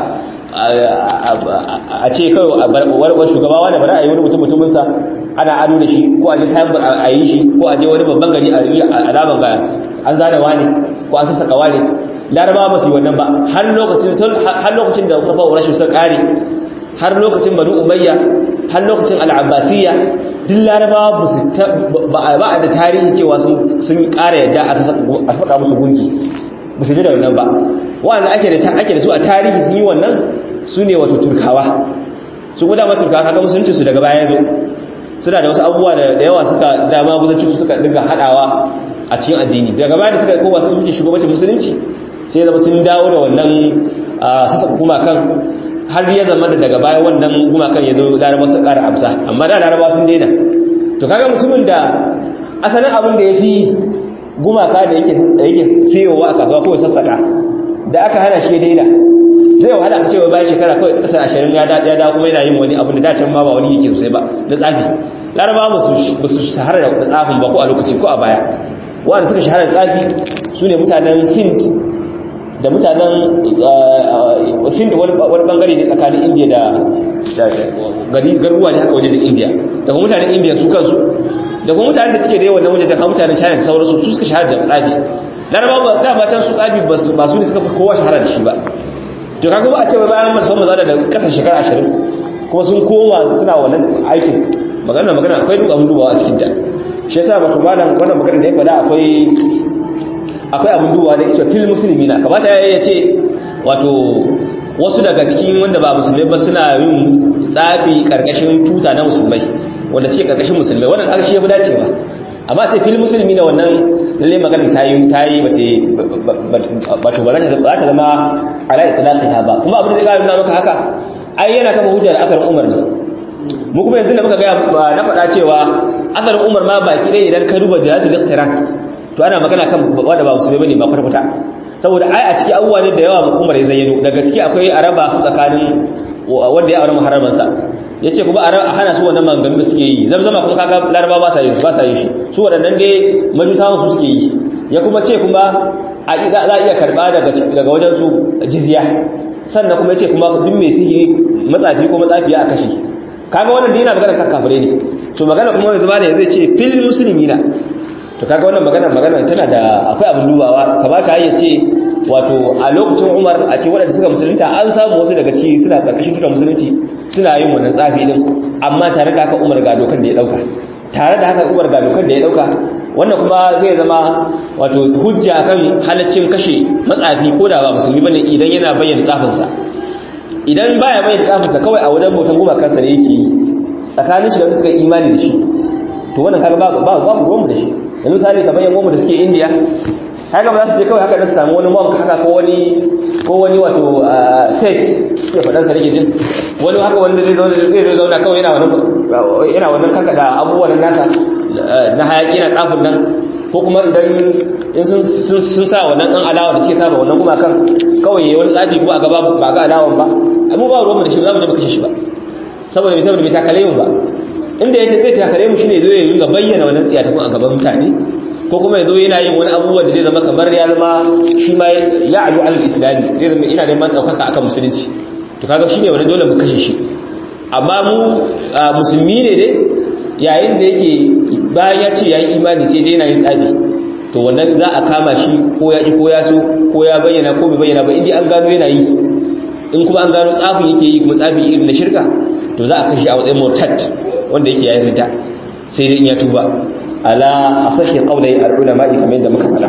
a ce kawai wani shugaba wani bari a yi wani mutum mutuminsa ana ado da shi ko a je sayan a yi shi ko a je wani babban gari a yi alaban ga an zane wani ko an sassaka wani larabawa ba su yi wannan ba har lokacin har lokacin da kafa rashin sun kare har lokacin banu umayya har lokacin al'abbasiyya duk larabawa ba su ba a da tarihi cewa sun kara yadda a saka musu gunki ba su ji da wannan ba wanda ake da ake da su a tarihi sun yi wannan su ne wato turkawa su guda ma turkawa kaga musulunci su daga baya zo suna da wasu abubuwa da yawa suka dama guzanci su suka dinga hadawa a cikin addini daga baya da suka koma su suke shugabancin musulunci sai zama sun dawo da wannan sassa gumakan har ya zama da daga baya wannan gumakan ya zo laraba su kara amsa amma da laraba sun daina to kaga mutumin da asalin abin da ya fi gumaka da yake siyowa a kasuwa kawai sassaka da aka hana shi daina zai wahala a cewa bayan shekara kawai kasar ashirin ya da kuma yana yin wani abin da dacen ma ba wani yake sosai ba na tsafi laraba ba su shahara da tsafin ba ko a lokaci ko a baya wanda suka shahara da tsafi su ne mutanen sind da mutanen sind wani bangare ne tsakanin indiya da garuruwa ne haka wajen indiya da kuma mutanen indiya su kansu da kuma mutanen da suke da yawan wajen har mutanen china da sauransu su suka shahara da tsafi laraba da ba can su tsafi ba su ne suka fi kowa shahara da shi ba to kaga ba a ce bayan mun san maza da kasar shekara 20 kuma sun koma suna wannan aikin magana magana akwai duk abin dubawa a cikin ta shi yasa ba kuma malam wannan magana da ya faɗa akwai akwai abin dubawa da yake fil muslimina kamata ya ce wato wasu daga cikin wanda ba musulmai ba suna yin tsafi karkashin tuta na musulmai wanda suke karkashin musulmai wannan kaga shi ya fi dacewa amma sai fil musulmi na wannan lalle maganar ta yi ta yi ba to ba za ta zama ala itlaqi ba kuma abin da zai ga maka haka ai yana kafa hujja da akarin Umar ne mu kuma yanzu da muka ga na faɗa cewa akarin Umar ma baki dai idan ka duba da iqtiran to ana magana kan wanda ba musulmi bane ba kwata saboda ai a ciki abubuwa ne da yawa Umar ya zayyano daga ciki akwai araba su tsakanin wanda ya aure muharramansa ya ce kuma a hana su wannan maganganu da suke yi zamzama kuma kaga laraba ba sa yi ba sa yi shi su waɗannan dai majusawan su suke yi ya kuma ce kuma a za a iya karɓa daga wajen su jizya sannan kuma ya ce kuma duk mai sihiri matsafi ko matsafiya a kashe kaga wannan da yana magana kan kafirai ne to magana kuma yanzu ba da zai ce fil musulmina to kaga wannan magana magana tana da akwai abin dubawa kamata ya ce wato a lokacin umar a ce waɗanda suka musulunta an samu wasu daga ciki suna ƙarƙashin tutar musulunci suna yin wannan tsafi din amma tare da haka umar ga dokar da ya ɗauka tare da haka umar ga dokar da ya ɗauka wannan kuma zai zama wato hujja kan halaccin kashe matsafi ko da ba musulmi bane idan yana bayyana tsafinsa idan baya bayyana tsafinsa kawai a wajen bautan gumakansa ne yake yi tsakanin shi da wanda suka imani da shi to wannan kaga babu babu ruwanmu da shi yanzu misali kamar yan uwanmu da suke indiya haka ba za su je kawai haka da su samu wani monk haka ko wani ko wani wato sage suke faɗansa nake jin wani haka wanda zai zauna zai zauna kawai yana wannan yana wannan kaka da abubuwan nasa na hayaki yana tsafin nan ko kuma idan in sun sun sa wannan dan alawa da suke saba wannan kuma kan kawai yayi wani tsafi ko a gaba ba ga alawan ba mu ba ruwan mu da shi ba za mu je mu kashe shi ba saboda bai saboda bai takale mu ba inda ya zai takare mu shine zai ringa bayyana wannan tsiya a gaban mutane ko kuma yazo yana yin wani abubuwa da zai zama kamar ya zama shi ma ya aju al islami zai zama ina neman daukaka akan musulunci to kaga shine wani dole mu kashe shi amma mu musulmi ne dai yayin da yake bayan ya ce yayi imani sai dai yana yin tsabi to wannan za a kama shi ko ya ko ya so ko ya bayyana ko bai bayyana ba indai an gano yana yi in kuma an gano tsafin yake yi kuma tsafi irin na shirka to za a kashe a matsayin murtad wanda yake yayin rida sai dai in ya tuba ala asahi qawlai al-ulama kamar yadda muka faɗa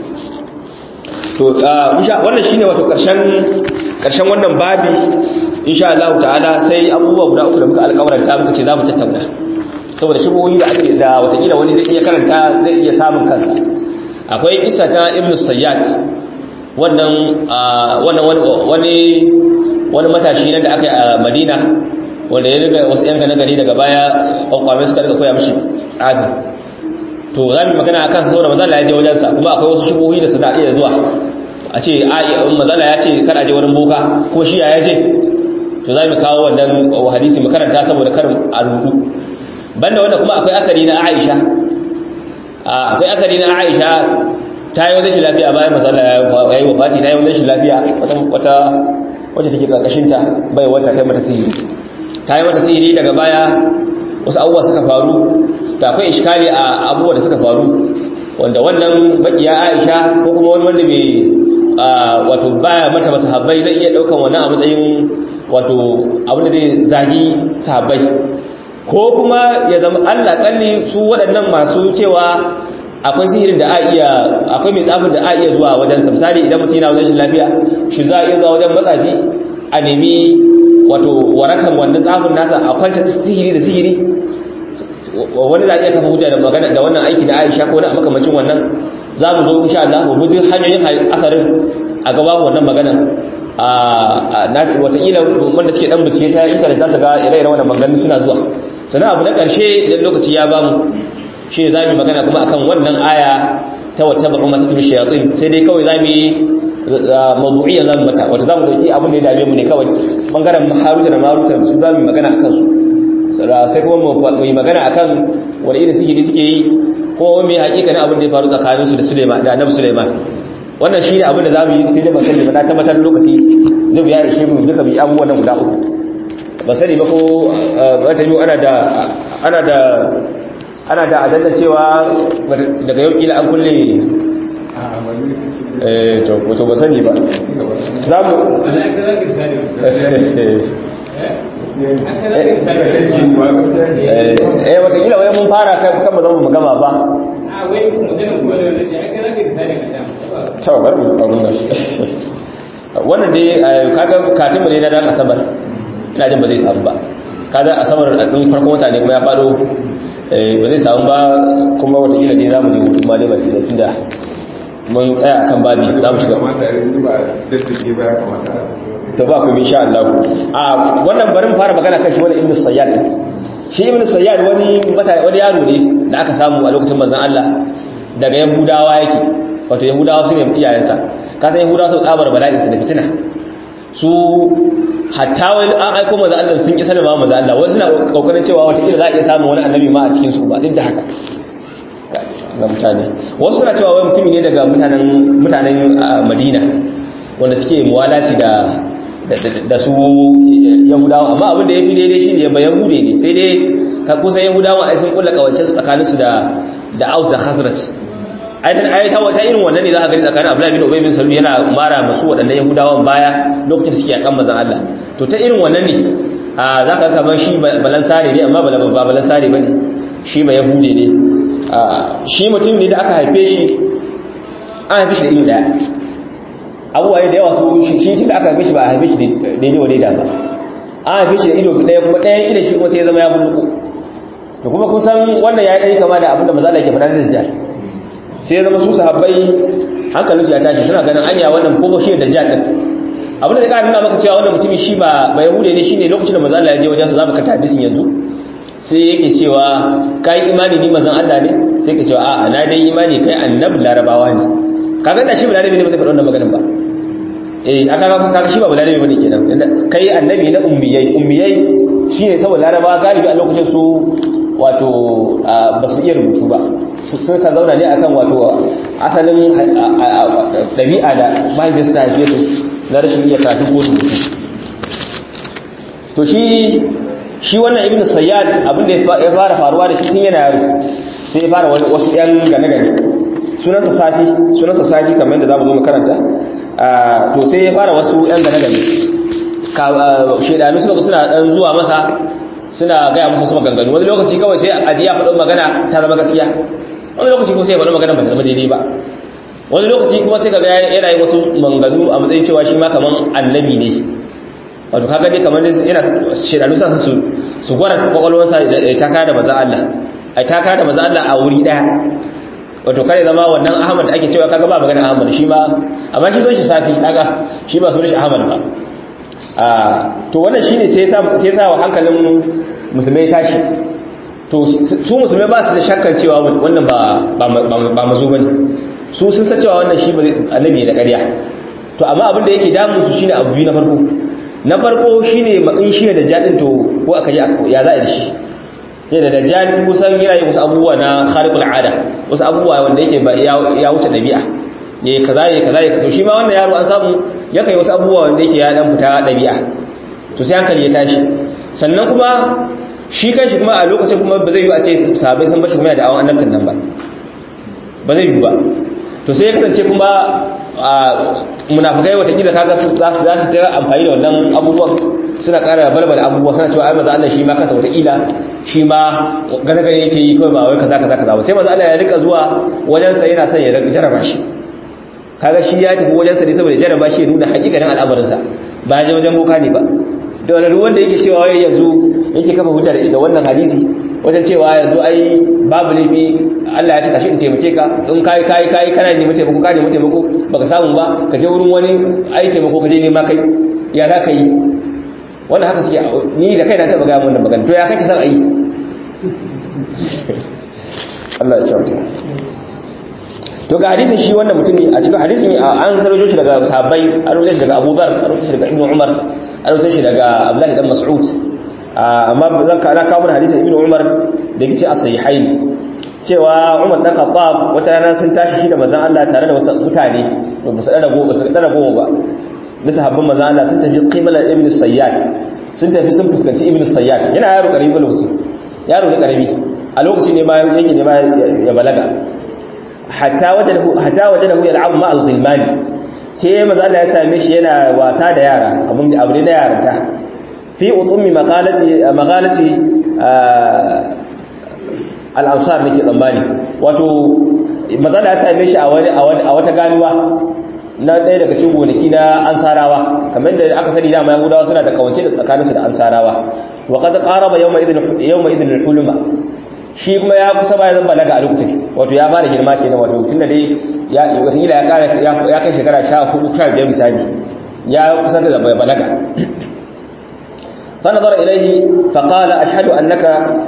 to wannan shine wato karshen karshen wannan babi insha Allah ta'ala sai abubuwa guda uku da muka alƙawaranta muka ce za mu tattauna saboda shubuhoyi da ake da watakila wani zai iya karanta zai iya samun kansa akwai isa ta ibn sayyad wannan wannan wani wani matashi nan da aka yi a madina wanda ya riga wasu yanka na gari daga baya kwakwame suka riga koya mishi tsafi to za mu magana akan sa saboda mazala ya je wajensa kuma akwai wasu shubuhoyi da suna iya zuwa a ce mazala ya ce kada je wurin boka ko shi ya je to za mu kawo wannan hadisi mu karanta saboda karin a rudu banda wanda kuma akwai asari na Aisha akwai asari na Aisha ta yi wani shi lafiya bayan masala ya yi wafati ta yi wani shi lafiya wata wacce take karkashin ta bai wata ta mata sihiri ta yi mata sihiri daga baya wasu abubuwa suka faru ta akwai iskali a abubuwa da suka faru wanda wannan bakiya Aisha ko kuma wani wanda bai wato baya mata ba sahabbai zai iya daukan wannan a matsayin wato abin da zai zagi sahabbai ko kuma ya zama Allah kalli su waɗannan masu cewa akwai sihirin da a iya akwai mai tsafin da a iya zuwa wajen sa misali idan mutum yana wajen shi lafiya shi za a iya zuwa wajen matsafi a nemi wato warakan wannan tsafin nasa a kwanta sihiri da sihiri wani za a iya kafa hujja da magana da wannan aiki da Aisha ko na makamacin wannan za mu zo insha Allah mu bi hanyoyin asarin a gaba wannan magana a na wataƙila wanda suke dan bincike ta intanet za su ga ire-iren wannan maganganun suna zuwa sannan abu na ƙarshe idan lokaci ya bamu shi ne za mu yi magana kuma akan wannan aya ta wata ba'u mata tun shayatun sai dai kawai za mu yi mazu'iyya za mu mata wata za mu dauki abin da ya dame mu ne kawai bangaren haruta da maruta su za mu yi magana akan su sai kuma mu yi magana akan wani irin sihiri suke yi ko mai hakikanin abin da ya faru tsakanin su da Suleiman da Annabi Suleiman wannan shi ne abin da za mu yi sai dai ba sani ba na tabbatar lokaci zai biya ishe mu duka bi abubuwan nan guda uku ba sani ba ko wata yi ana da ana da ana da adalla cewa daga yau kila an kulle eh to wato ba sani ba za mu eh wata kila wai mun fara kan mu zama mu gama ba a wai magana kuma da wani ce aka rage misali ka to bari mu abun nan wannan dai kaga katin ne na dan asabar ina jin ba zai samu ba kaga asabar din farkon wata ne kuma ya fado ba zai samu ba kuma wata kila dai zamu je hutu ma dai ba da tunda mun tsaya akan babi za mu shiga to ba ku insha Allah a wannan bari mu fara magana kan shi wani ibnu sayyad shi ibnu sayyad wani wani yaro ne da aka samu a lokacin manzon Allah daga yahudawa yake wato yahudawa su ne iyayensa ka san yahudawa su tsabar bala'in su da fitina su hatta wani an aiko maza Allah sun kisa da ma maza Allah wasu suna kokarin cewa wata kila za a iya samun wani annabi ma a cikin su ba duk da haka ga mutane wasu suna cewa wai mutumi ne daga mutanen mutanen Madina wanda suke muwalati da da su yahudawa amma abin da ya fi daidai shi ne ba yahude ne sai dai ka kusa yahudawa ai sun kulla kawance tsakaninsu da da aus da khazraj ayatan ayata wata irin wannan ne za ka gani tsakanin Abdullahi bin Ubay bin Salul yana mara masu waɗannan Yahudawan baya lokacin da suke yakan manzon Allah to ta irin wannan ne a zaka kamar shi balansare ne amma ba balansare bane shi ba Yahude ne shi mutum ne da aka haife shi an haife shi da ido daya abubuwa da yawa su shi tun da aka haife shi ba a haife shi daidai wa daida ba an haife shi da ido daya kuma ɗayan idan shi kuma sai ya zama ya bulluko to kuma kun san wannan ya yi kama da abin da maza da ke faɗa da dajjal sai ya zama su sahabbai hankalinsu ya tashi suna ganin anya wannan ko shi da dajjal din abin da zai ƙara nuna maka cewa wannan mutumin shi ba ba yahude ne shine lokacin da maza Allah ya je wajen sa zamu karanta hadisin yanzu sai yake cewa kai imani ni manzon Allah ne sai ka cewa a'a na dai imani kai annabi larabawa ne kaga da shi balarabi ne ba zai faɗa wannan maganar ba eh aka ga kaga shi ba balarabi bane kenan kai annabi na ummiyai ummiyai shine saboda larabawa galibi a lokacin su wato ba su iya rubutu ba sun ka zauna ne akan wato asalin ɗabi'a da mahaifiyarsu ta haife su na rashin iya karatu ko rubutu to shi shi wannan ibn sayyad abinda ya fara faruwa da shi tun yana yaro sai ya fara wasu yan gane-gane sunansa safi sunansa safi kamar yadda za mu zo makaranta to sai ya fara wasu yan gane-gane shaidanu suka suna dan zuwa masa suna gaya musu su maganganu wani lokaci kawai sai aji ya faɗo magana ta zama gaskiya wani lokaci kuma sai ya faɗo magana ba ta zama daidai ba wani lokaci kuma sai kaga yana yi wasu maganganu a matsayin cewa shi ma kaman annabi ne wato kaga dai kamar yana shaidanu sa su su gwara kwakwalwarsa da takara da maza Allah a takara da maza Allah a wuri daya wato kare zama wannan Ahmad ake cewa kaga ba magana Ahmad shi ma amma shi son shi safi kaga shi ba sunan shi Ahmad ba to wannan shine sai ya sai ya sa wa hankalin musulmai tashi to su musulmai ba su da shakkar cewa wannan ba ba mazo bane su sun san cewa wannan shi annabi ne da ƙarya to amma abin da yake damun su shine abu biyu na farko na farko shine in shi da jadin to ko aka yi ya za a yi da shi ne da dajjal kusan yana yin wasu abubuwa na khariqul ada wasu abubuwa wanda yake ya wuce dabi'a ne kaza ne kaza ne to shi ma wannan yaro an samu ya kai wasu abubuwa wanda yake ya dan fita dabi'a to sai hankali ya tashi sannan kuma shi kanshi kuma a lokacin kuma ba zai yi a ce sahabbai sun bashi kuma da awon annabtan nan ba ba zai yi ba to sai ya kasance kuma munafikai watakila kaga za su za su tara amfani da wannan abubuwan suna ƙara balbala abubuwa suna cewa ai maza Allah shi ma kansa watakila shi ma gane gane yake yi kawai ba wai kaza kaza kaza ba sai maza Allah ya rika zuwa wajen sa yana son ya jarraba shi kaga shi ya tafi wajen sa ne saboda jarraba shi ya nuna hakikanin al'amarin sa ba ya je wajen boka ne ba da wani wanda yake cewa wai yanzu yake kafa hujja da wannan hadisi wajen cewa yanzu ai babu laifi Allah ya ce tashi in taimake ka in kai kai kai kana nemi taimako ka nemi taimako baka samu ba ka je wurin wani ai taimako ka je nema kai ya za ka yi wannan haka suke ni da kai na taba ga wannan magana to ya kake san ayi Allah ya kyauta to ga hadisin shi wannan mutum ne a cikin hadisin an sarjo shi daga sahabbai an rubuta shi daga Abu Dhar an rubuta shi daga Ibn Umar an rubuta shi daga Abdullah dan Mas'ud amma zan ka kawo hadisin Ibn Umar da yake a sahihain cewa Umar dan Khattab wata rana sun tashi shi da manzon Allah tare da wasu mutane ba su dara goma su dara goma ba na sahabban manzon Allah sun tafi qimala ibn Sayyad sun tafi sun fuskanci ibn Sayyad yana yaro karami ba lokaci yaro ne karami a lokaci ne ma yake ne ma ya balaga hatta wajadahu hatta wajadahu yal'abu ma al-ghilman sai manzon Allah ya same shi yana wasa da yara abun abu ne na yaranta fi utumi maqalati maqalati al'ansar nake tsammani wato matsala ya same shi a wata ganuwa na ɗaya daga cikin gonaki na ansarawa kamar da aka sani dama yahudawa suna da kawance da tsakaninsu da ansarawa wa kada qaraba yawma idin yawma idin huluma shi kuma ya kusa bayan zan balaga a lokacin wato ya fara girma kenan wato tun da dai ya wata ya kara ya kai shekara 14 15 misali ya kusa da balaga فنظر إليه فقال أشهد أنك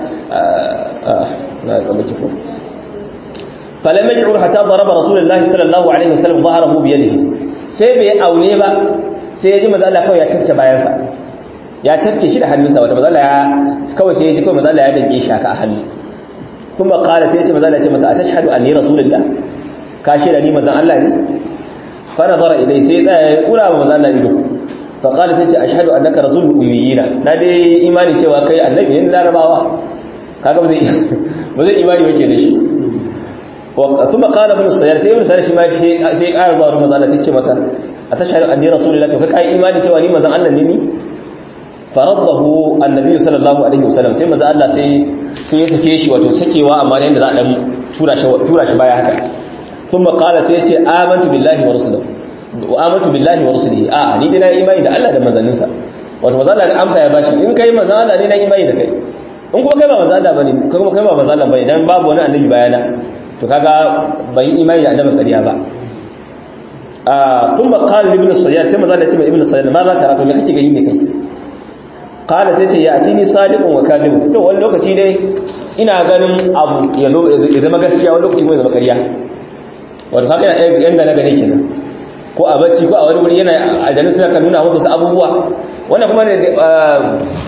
فلم يشعر حتى ضرب رسول الله صلى الله عليه وسلم ظهره بيده sai bai aune ba sai ya ji maza Allah kawai ya cafke bayansa ya cafke shi da hannunsa wata maza ya kawai sai ya ji kawai maza Allah ya dange shi haka a hannu kuma kala sai ya ce maza Allah ya ce masa atashhadu anni rasulullah ka shi da ni mazan Allah ne fa nazara ilai sai ya tsaya ya kura wa maza Allah ido faƙali ta ce a shaɗu a naka rasul umiyina na dai imani cewa kai annabi ne larabawa kaga ba zai imani wake da shi tun ba ƙala bin sayar sai bin sayar shi ma sai ƙara zuwa rumar zana sai ce masa a ta shaɗu an ne rasulullah to ka kai imani cewa ni mazan allah ne ni farabbahu annabi sallallahu alaihi wasallam sai maza allah sai sai ya sake shi wato sakewa amma ne da za a dan tura shi baya haka tun ba ƙala sai ya ce amantu billahi wa rasulahu wa amantu billahi wa rusulihi a ni dai na imani da Allah da manzanninsa wato manzo Allah amsa ya bashi in kai manzo Allah ne na imani da kai in kuma kai ba manzo Allah bane kai kuma kai ba manzo Allah bane dan babu wani annabi bayana to kaga ban yi imani da annabi ƙarya ba a kuma qala ibn sayyad sai manzo Allah ya ce ibn sayyad ma za ka rato me kake gani ne kai qala sai ce ya atini sadiqun wa kadhib to wani lokaci dai ina ganin abu ya zama gaskiya wani lokaci kuma ya zama ƙarya wato kaga yanda na gane kenan ko a bacci ko a wani wuri yana aljanu suna kan nuna wasu abubuwa wannan kuma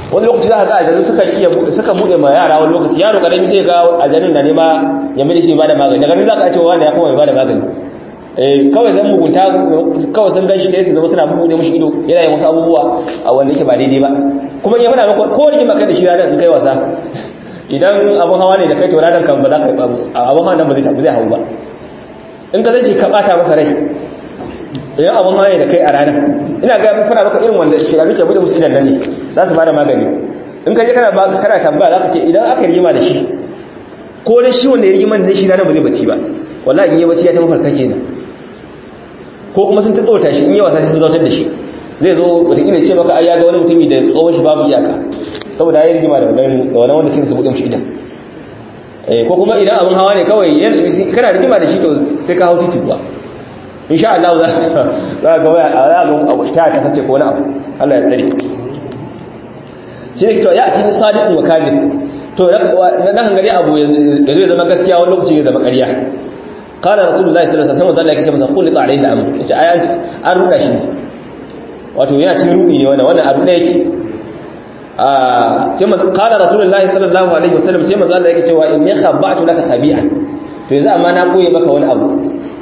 wani lokaci za ka ga aljanu suka iya suka bude ma yara wani lokaci yaro karami sai ga aljanun da ne ma ya mai shi ba da magani daga nan za ka ce wani ya kuma ba da magani eh kawai zan mugunta kawai sun gashi sai su zama suna buɗe mashi ido yana yin wasu abubuwa a wanda yake ba daidai ba kuma ya fada maka ko rigima kai da shi ranar in kai wasa idan abun hawa ne da kai to ranar kan ba za ka abun hawa nan ba zai zai hau ba in ka zai ka bata masa rai idan abun hawa ne da kai a ranar ina ga mun fara maka irin wanda shiraru ke bude musu idan nan ne za su bada magani in ka je kana ba kana tambaya za ka ce idan aka rigima da shi ko da shi wanda ya rigima da shi ranar ba zai bacci ba wallahi in yi bacci ya ta mafarka kenan ko kuma sun tsawata shi in yi wasa sai sun zautar da shi zai zo wataƙila ce maka ai ya ga wani mutumi da tsohon shi babu iyaka saboda ya yi rigima da wani wanda sai su buɗe shi idan ko kuma idan abin hawa ne kawai kana rigima da shi to sai ka hau titi kuwa insha Allah za ka ga waya a za ka ta ta kace ko wani abu Allah ya tsare shi ne cewa ya ci ni sadiqun wa kadhib to na kan gari abu ya zai zama gaskiya wani lokaci ya zama ƙarya qala rasulullahi sallallahu alaihi wasallam yake ce masa qul ta alaihi al-amr yace ai an ruda shi wato yana cin rudi ne wannan wannan abu da yake ah sai manzo qala rasulullahi sallallahu alaihi wasallam sai manzo Allah yake cewa inni khabatu laka khabi'an to yanzu amma na koye maka wani abu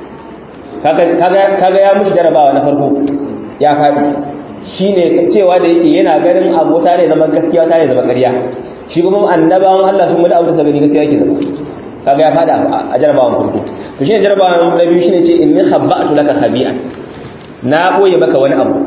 kaga ya mushi jarabawa na farko ya faɗi shi ne cewa da yake yana ganin abota ne zama gaskiya ta ne zama ƙarya shi kuma annabawan Allah sun mutu abu da sabani gaskiya yake zama kaga ya faɗa a jarabawan farko to shi ne jarabawan na biyu shi ne ce in ni habba'atu laka khabi'a na ɓoye maka wani abu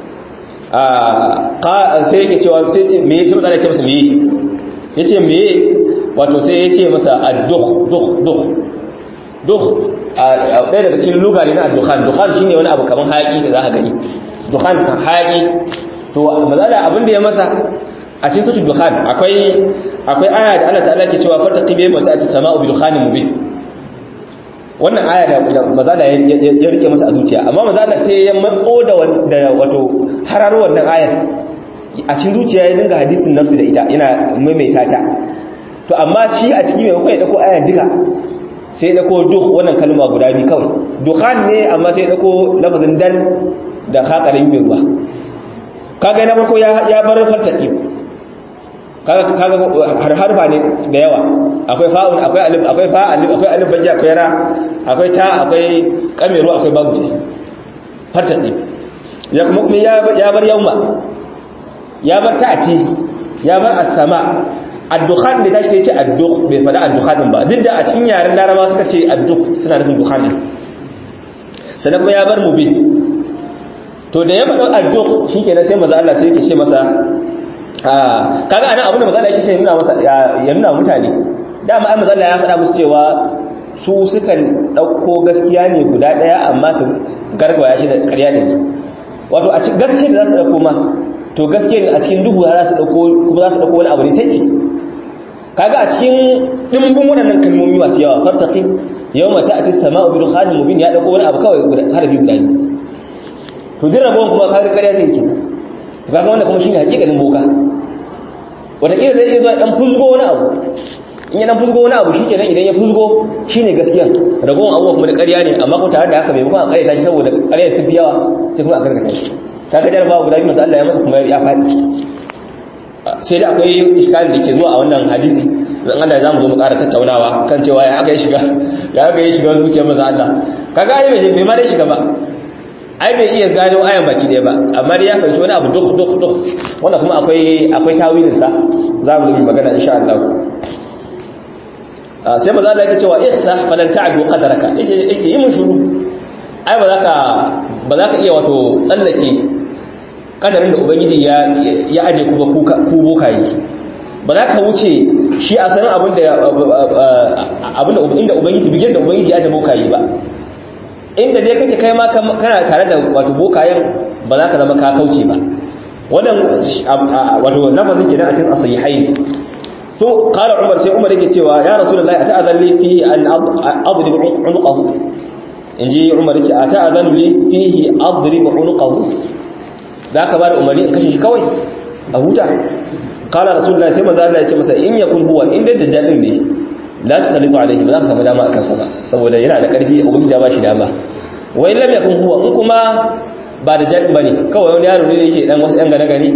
sai yake cewa sai ce me shi mutane ce masa me yake yace me wato sai yace masa ad-dukh dukh dukh dukh ɗaya daga cikin lugari na dukhan dukhan shine wani abu kamar haƙi da za ka gani dukhan kan haƙi to mazala abin da ya masa a cikin sautin dukhan akwai akwai aya da Allah ta'ala ke cewa farta qibe mata ta sama'u bi dukhanin mubin wannan aya da mazala ya rike masa a zuciya amma mazala sai ya matso da wato hararo wannan ayar a cikin zuciya ya dinga hadisin nafsu da ita yana maimaita ta to amma shi a cikin maimakon ya dauko ayar duka sai dako duk wannan kalma guda biyu kawai dukhan ne amma sai dako lafazin dal da hakarin mai ruwa kaga na farko ya bar fartaki kaga kaga har harfa ne da yawa akwai fa'un akwai alif akwai fa alif akwai alif bajja akwai ra akwai ta akwai kameru akwai babu fartaki ya kuma kuma ya bar yauma ya bar ta'ati ya bar as-sama addukhan da tashi ce adduk bai fada addukhanin ba duk da a cikin yaren laraba suka ce adduk suna nufin dukhanin sannan kuma ya bar mubin to da ya faɗa adduk shi kenan sai maza Allah sai yake ce masa kaga anan abin da maza Allah yake ce nuna masa ya nuna mutane dama ai maza Allah ya faɗa musu cewa su sukan ɗauko gaskiya ne guda ɗaya amma su gargwaya shi da ƙarya ne wato a cikin gaskiya da za su ɗauko ma to gaskiya a cikin duhu za su ɗauko kuma za su ɗauko wani abu ne take kaga a cikin dimbin waɗannan kalmomi masu yawa fartaqi yawma ta'ti as-sama'u bi dukhanin mubin ya dauko wani abu kawai harfi guda ne to din rabon kuma kaga ƙarya zai ke to kaga wanda kuma shine hakikalin boka wata kila zai iya zuwa dan fuzgo wani abu in ya dan fuzgo wani abu shikenan idan ya fuzgo shine gaskiya ragowar abubuwa kuma da ƙarya ne amma ko tare da haka bai kuma a ƙarya shi saboda ƙarya sun fi yawa sai kuma a karkata shi kaga jarabawa guda biyu masu Allah ya masa kuma ya faɗi sai da akwai iskalin da ke zuwa a wannan hadisi zan Allah za mu zo mu ƙara tattaunawa kan cewa ya aka yi shiga ya aka yi shiga zuciyar maza Allah kaga ai bai bai ma dai shiga ba ai bai iya gano ayan baki ɗaya ba amma dai ya fahimci wani abu duk duk duk wanda kuma akwai akwai tawilin sa za mu zo mu magana insha Allah sai maza Allah yake cewa ihsa falan ta'du qadaraka yake yake yi mun shuru ai ba za ka ba za ka iya wato tsallake kadarin da ubangiji ya ya aje ku ba ku bokaye ba za ka wuce shi a sanin abin da abin da inda ubangiji bigin da ubangiji ya aje bokaye ba inda dai kake kai ma kana tare da wato bokayen ba za ka zama ka kauce ba wannan wato lafazin kenan a cikin asahihai to qala umar sai umar yake cewa ya rasulullahi ata'adhan li fi an adrib unqahu inji umar yace ata'adhan li fihi adrib unqahu zaka bar umari in kashe shi kawai a huta qala rasulullahi sai manzo Allah ya ce masa in yakun huwa in da dajjal ne la tusallitu alaihi ba za ka samu dama akan sa ba saboda yana da karfi ubangiji ya ba shi dama wa in lam yakun huwa in kuma ba da jadin bane kawai wani yaro ne yake dan wasu yan gane gani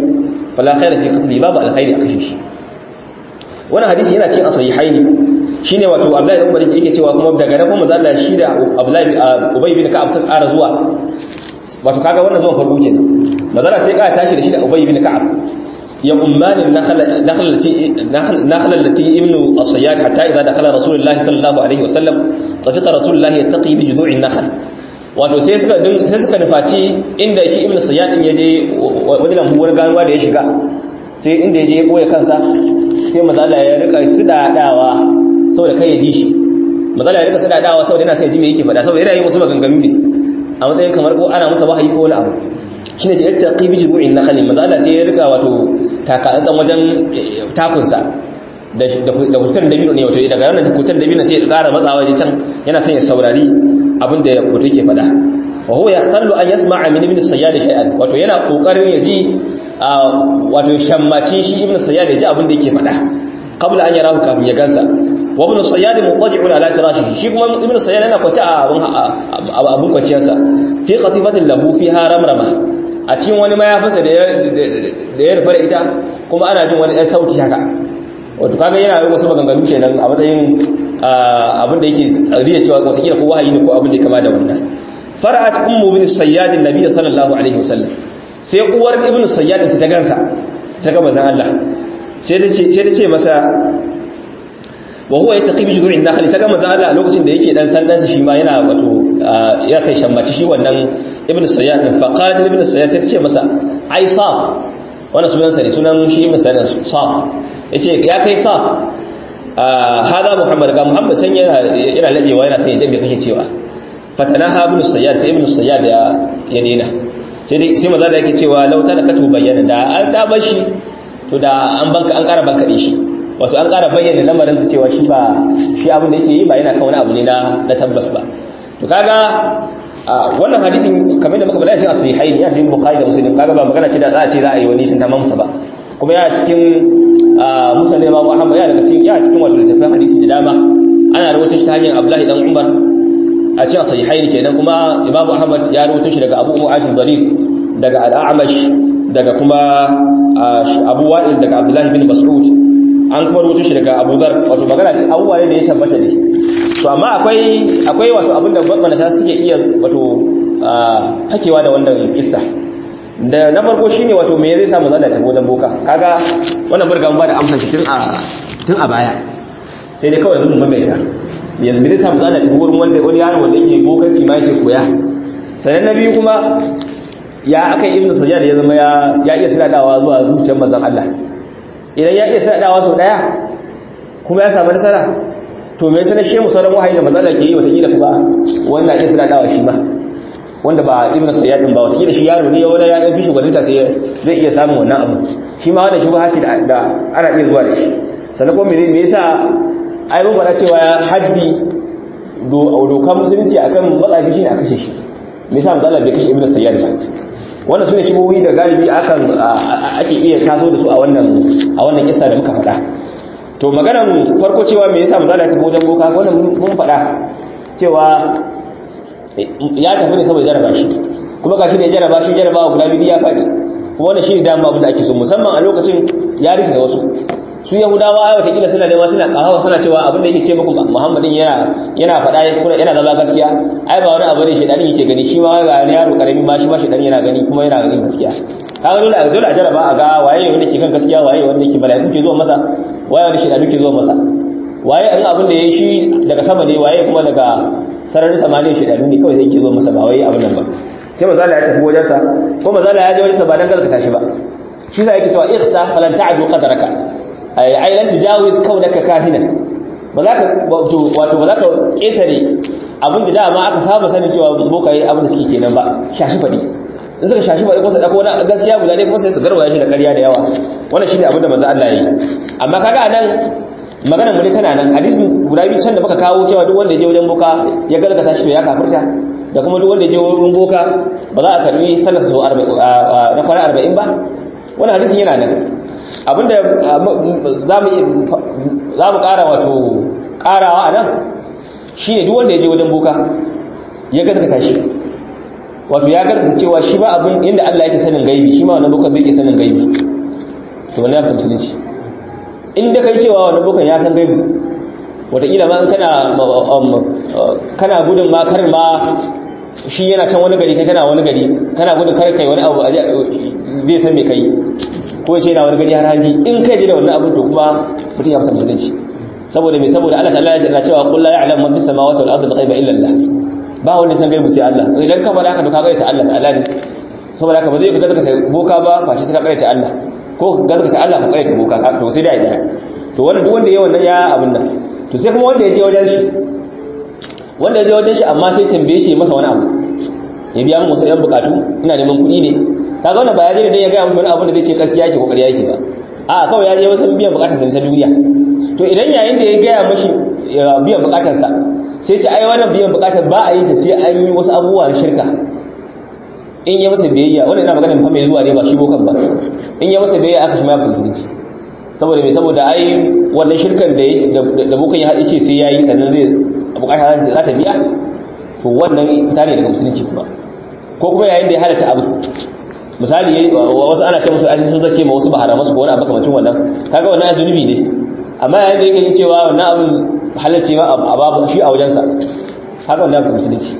fala khaira fi qatli babu alkhairi a kashe shi wannan hadisi yana cikin asahihaini shine wato Abdullahi ibn Umar yake cewa kuma daga nan kuma Allah shi da Abdullahi Ubay bin Ka'ab sun ƙara zuwa wato kaga wannan zuwan farko kenan mazala sai ka tashi da shi da Ubay bin Ka'ab ya ummani nakhlati nakhlati ibnu as-sayyad hatta idza dakhala Rasulullah sallallahu alaihi wasallam tafiqa Rasulullah yattaqi bi judu'in nakhl wato sai suka sai suka nufaci inda shi ibnu sayyad din yaje wani lambu wani ganuwa da ya shiga sai inda yaje ya boye kansa sai mazala ya rika sidadawa saboda kai ya ji shi mazala ya rika sidadawa saboda yana sai ya ji me yake faɗa saboda yana yin wasu maganganu ne a matsayin kamar ko ana masa wahayi ko wani abu shine ce yattaqi bi jubu'in nakhl mazala sai ya rika wato takatsan wajen takunsa da da kutan dabino ne wato daga wannan kutan dabino sai ya ƙara matsawa waje can yana son ya saurari abin da wato yake faɗa wa huwa yahtallu an yasma'a min ibn sayyad shay'an wato yana kokarin ya ji wato shammaci shi ibn sayyad ya ji abin da yake faɗa qabla an yarahu kafin ya gansa wa ibn sayyad muqadi'un ala firashihi shi kuma ibn sayyad yana kwace a abun abun kwaciyarsa fi qatibatin lahu fiha ramrama a cikin wani mayafinsa da ya da ya rufe ita kuma ana jin wani ɗan sauti haka wato kaga yana yi wasu maganganu kenan a matsayin abin da yake tsariya cewa wataƙila ko wahayi ne ko abin da ya kama da wannan fara'at ummu bin sayyad annabi sallallahu alaihi wasallam sai uwar ibnu sayyad ta gansa ta ga manzon Allah sai ta ce sai ta ce masa wa huwa yataqi bi judu'in nakhli ta ga manzon Allah a lokacin da yake dan sandan shi ma yana wato ya kai shammaci shi wannan ibnu sayyad fa qalat ibnu sayyad sai ta ce masa ai saf wannan sunan sa ne sunan shi ibnu sayyad saf yace ya kai saf hada muhammad ga muhammad san yana yana labewa yana sai ya jabe kake cewa fatanaha ibn sayyad sai ibn sayyad ya ya dena sai dai sai maza da yake cewa lauta da katu bayyana da an da bashi to da an banka an ƙara banka shi wato an ƙara bayyana lamarin su cewa shi ba shi abin da yake yi ba yana kan wani abu ne na na tabbas ba to kaga wannan hadisin kamar da muka bada shi a sahihain ya cikin bukhari da muslim kaga ba magana ce da za a ce za a yi wani tantama musa ba kuma ya cikin musulun imam ahmad ya daga cikin ya cikin wato littafin hadisi da dama ana rawaito shi ta hanyar abdullahi dan umar a cikin sahihaini kenan kuma imam ahmad ya rawaito shi daga abu ashir darif daga al-a'mash daga kuma abu wa'il daga abdullahi bin mas'ud an kuma rawaito shi daga abu dhar wato magana ce abubuwa ne da ya tabbata ne to amma akwai akwai wato abinda gwamnati ta suke iya wato hakewa da wannan kissa da na farko shine wato me zai samu zalla ta wajen boka kaga wannan burgan ba da amsa shi tun a tun a baya sai dai kawai zan mamaita yanzu zai samu zalla ta wurin wanda wani yaro wanda yake bokanci ma yake koya sannan na biyu kuma ya aka ibnu sajjad ya zama ya ya iya sadadawa zuwa zuciyar manzon Allah idan ya iya sadadawa sau daya kuma ya samu nasara to me yasa na shemu sauran wahayi da manzon Allah ke yi wata kila kuma wannan iya sadadawa shi ma wanda ba ibn sayyad din ba wata kila shi yaro ne wala ya dan fishi gwaninta sai zai iya samun wannan abu shi ma wannan shubha ce da ana iya zuwa da shi sannan kuma me yasa ai mun fara cewa haddi dokan musulunci akan matsafi shine a kashe shi me yasa manzo Allah bai kashe ibn sayyad ba wannan sune shubuhi da galibi akan ake iya taso da su a wannan a wannan kissa da muka faɗa to maganar farko cewa me yasa manzo Allah ya tafi wajen boka wannan mun faɗa cewa ya tafi ne saboda jaraba shi kuma gashi da jaraba shi jarabawa guda biyu ya faɗi kuma wannan shi ne dama abin da ake so musamman a lokacin ya rikita wasu su yahudawa ai watakila suna nema suna kahawa suna cewa abin da yake ce muku muhammadin yana yana faɗa kuma yana zama gaskiya ai ba wani abu ne shaidanin yake gani shi ma ga wani yaro karami ma shi ma shaidanin yana gani kuma yana gani gaskiya kaga dole a dole a jaraba a ga waye wanda ke kan gaskiya waye wanda ke mala'iku ke zuwa masa waye wanda shaidanu ke zuwa masa waye in abin da yayi shi daga sama ne waye kuma daga sararin samaniya shaidanu ne kawai zai ke zuwa masa ba wai abin nan ba sai mazala ya tafi wajensa ko mazala ya je wajensa ba dan gaskata shi ba shi sa yake cewa ihsa falan ta'du qadraka ay ay lan tujawiz kaunaka kahinan ba za ka wato ba za ka ketare abin da dama aka saba sanin cewa bokaye abin da suke kenan ba shashi fadi in suka shashi fadi ko su dauko wani gaskiya guda ne ko sai su garwaya shi da ƙarya da yawa wannan shine abin da manzo Allah ya yi amma kaga anan maganar mu ne tana nan hadisin guda biyu can da muka kawo cewa duk wanda ya je wajen boka ya galgata shi to ya kafirta da kuma duk wanda ya je wurin boka ba za a karbi sallar su na kwana arba'in ba wani hadisin yana nan abinda za mu kara wato karawa a nan shi ne duk wanda ya je wajen boka ya galgata shi wato ya galgata cewa shi ba abin inda Allah yake sanin gaibi shi ma wannan boka bai ke sanin gaibi to wani ya fita musulunci in da kai cewa wani bukan ya san gaibu wataƙila ma in kana kana gudun ma karin ma shi yana can wani gari kai kana wani gari kana gudun kar kai wani abu zai san me kai ko ce yana wani gari har hanji in kai da wannan abin to kuma mutum ya fita musulunci saboda me saboda Allah ta'ala yana cewa qul la ya'lamu man fis samawati wal ardi ghaiba illa Allah ba wanda san gaibu sai Allah idan ka faɗa haka to ka gaita Allah ta'ala ne saboda haka ba zai ka gaskata boka ba face sai ka gaita Allah ko ka gaskata Allah ka gaita boka to sai da ya to wanda duk wanda yayi wannan ya abin nan to sai kuma wanda ya je wajen shi wanda ya je wajen shi amma sai tambaye shi masa wani abu ya biya mu wasu yan bukatu ina neman kuɗi ne kaga wannan ba ya je da ya ga mu wani abu da zai ce gaskiya yake kokari yake ba a kawai ya je wasu biyan bukatar sa ta duniya to idan yayin da ya gaya mashi biyan bukatar sa sai ce ai wannan biyan bukatar ba a yi ta sai an yi wasu abubuwa na shirka in ya masa biyayya wannan ina magana fa mai zuwa ne ba shi bokan ba in ya masa biyayya aka shi ma musulunci saboda mai saboda ai wannan shirkan da da bokan ya haɗe ce sai yayi sannan zai bukata za ta biya to wannan ita ne daga musulunci kuma ko kuma yayin da ya halatta abu misali wasu ana ce musu aji sun zake ma wasu bahara masu ko wani abu kamacin wannan kaga wannan ya zunubi ne amma yayin da yake cewa wannan abin halarci ma a babu shi a wajensa haka wannan abu musulunci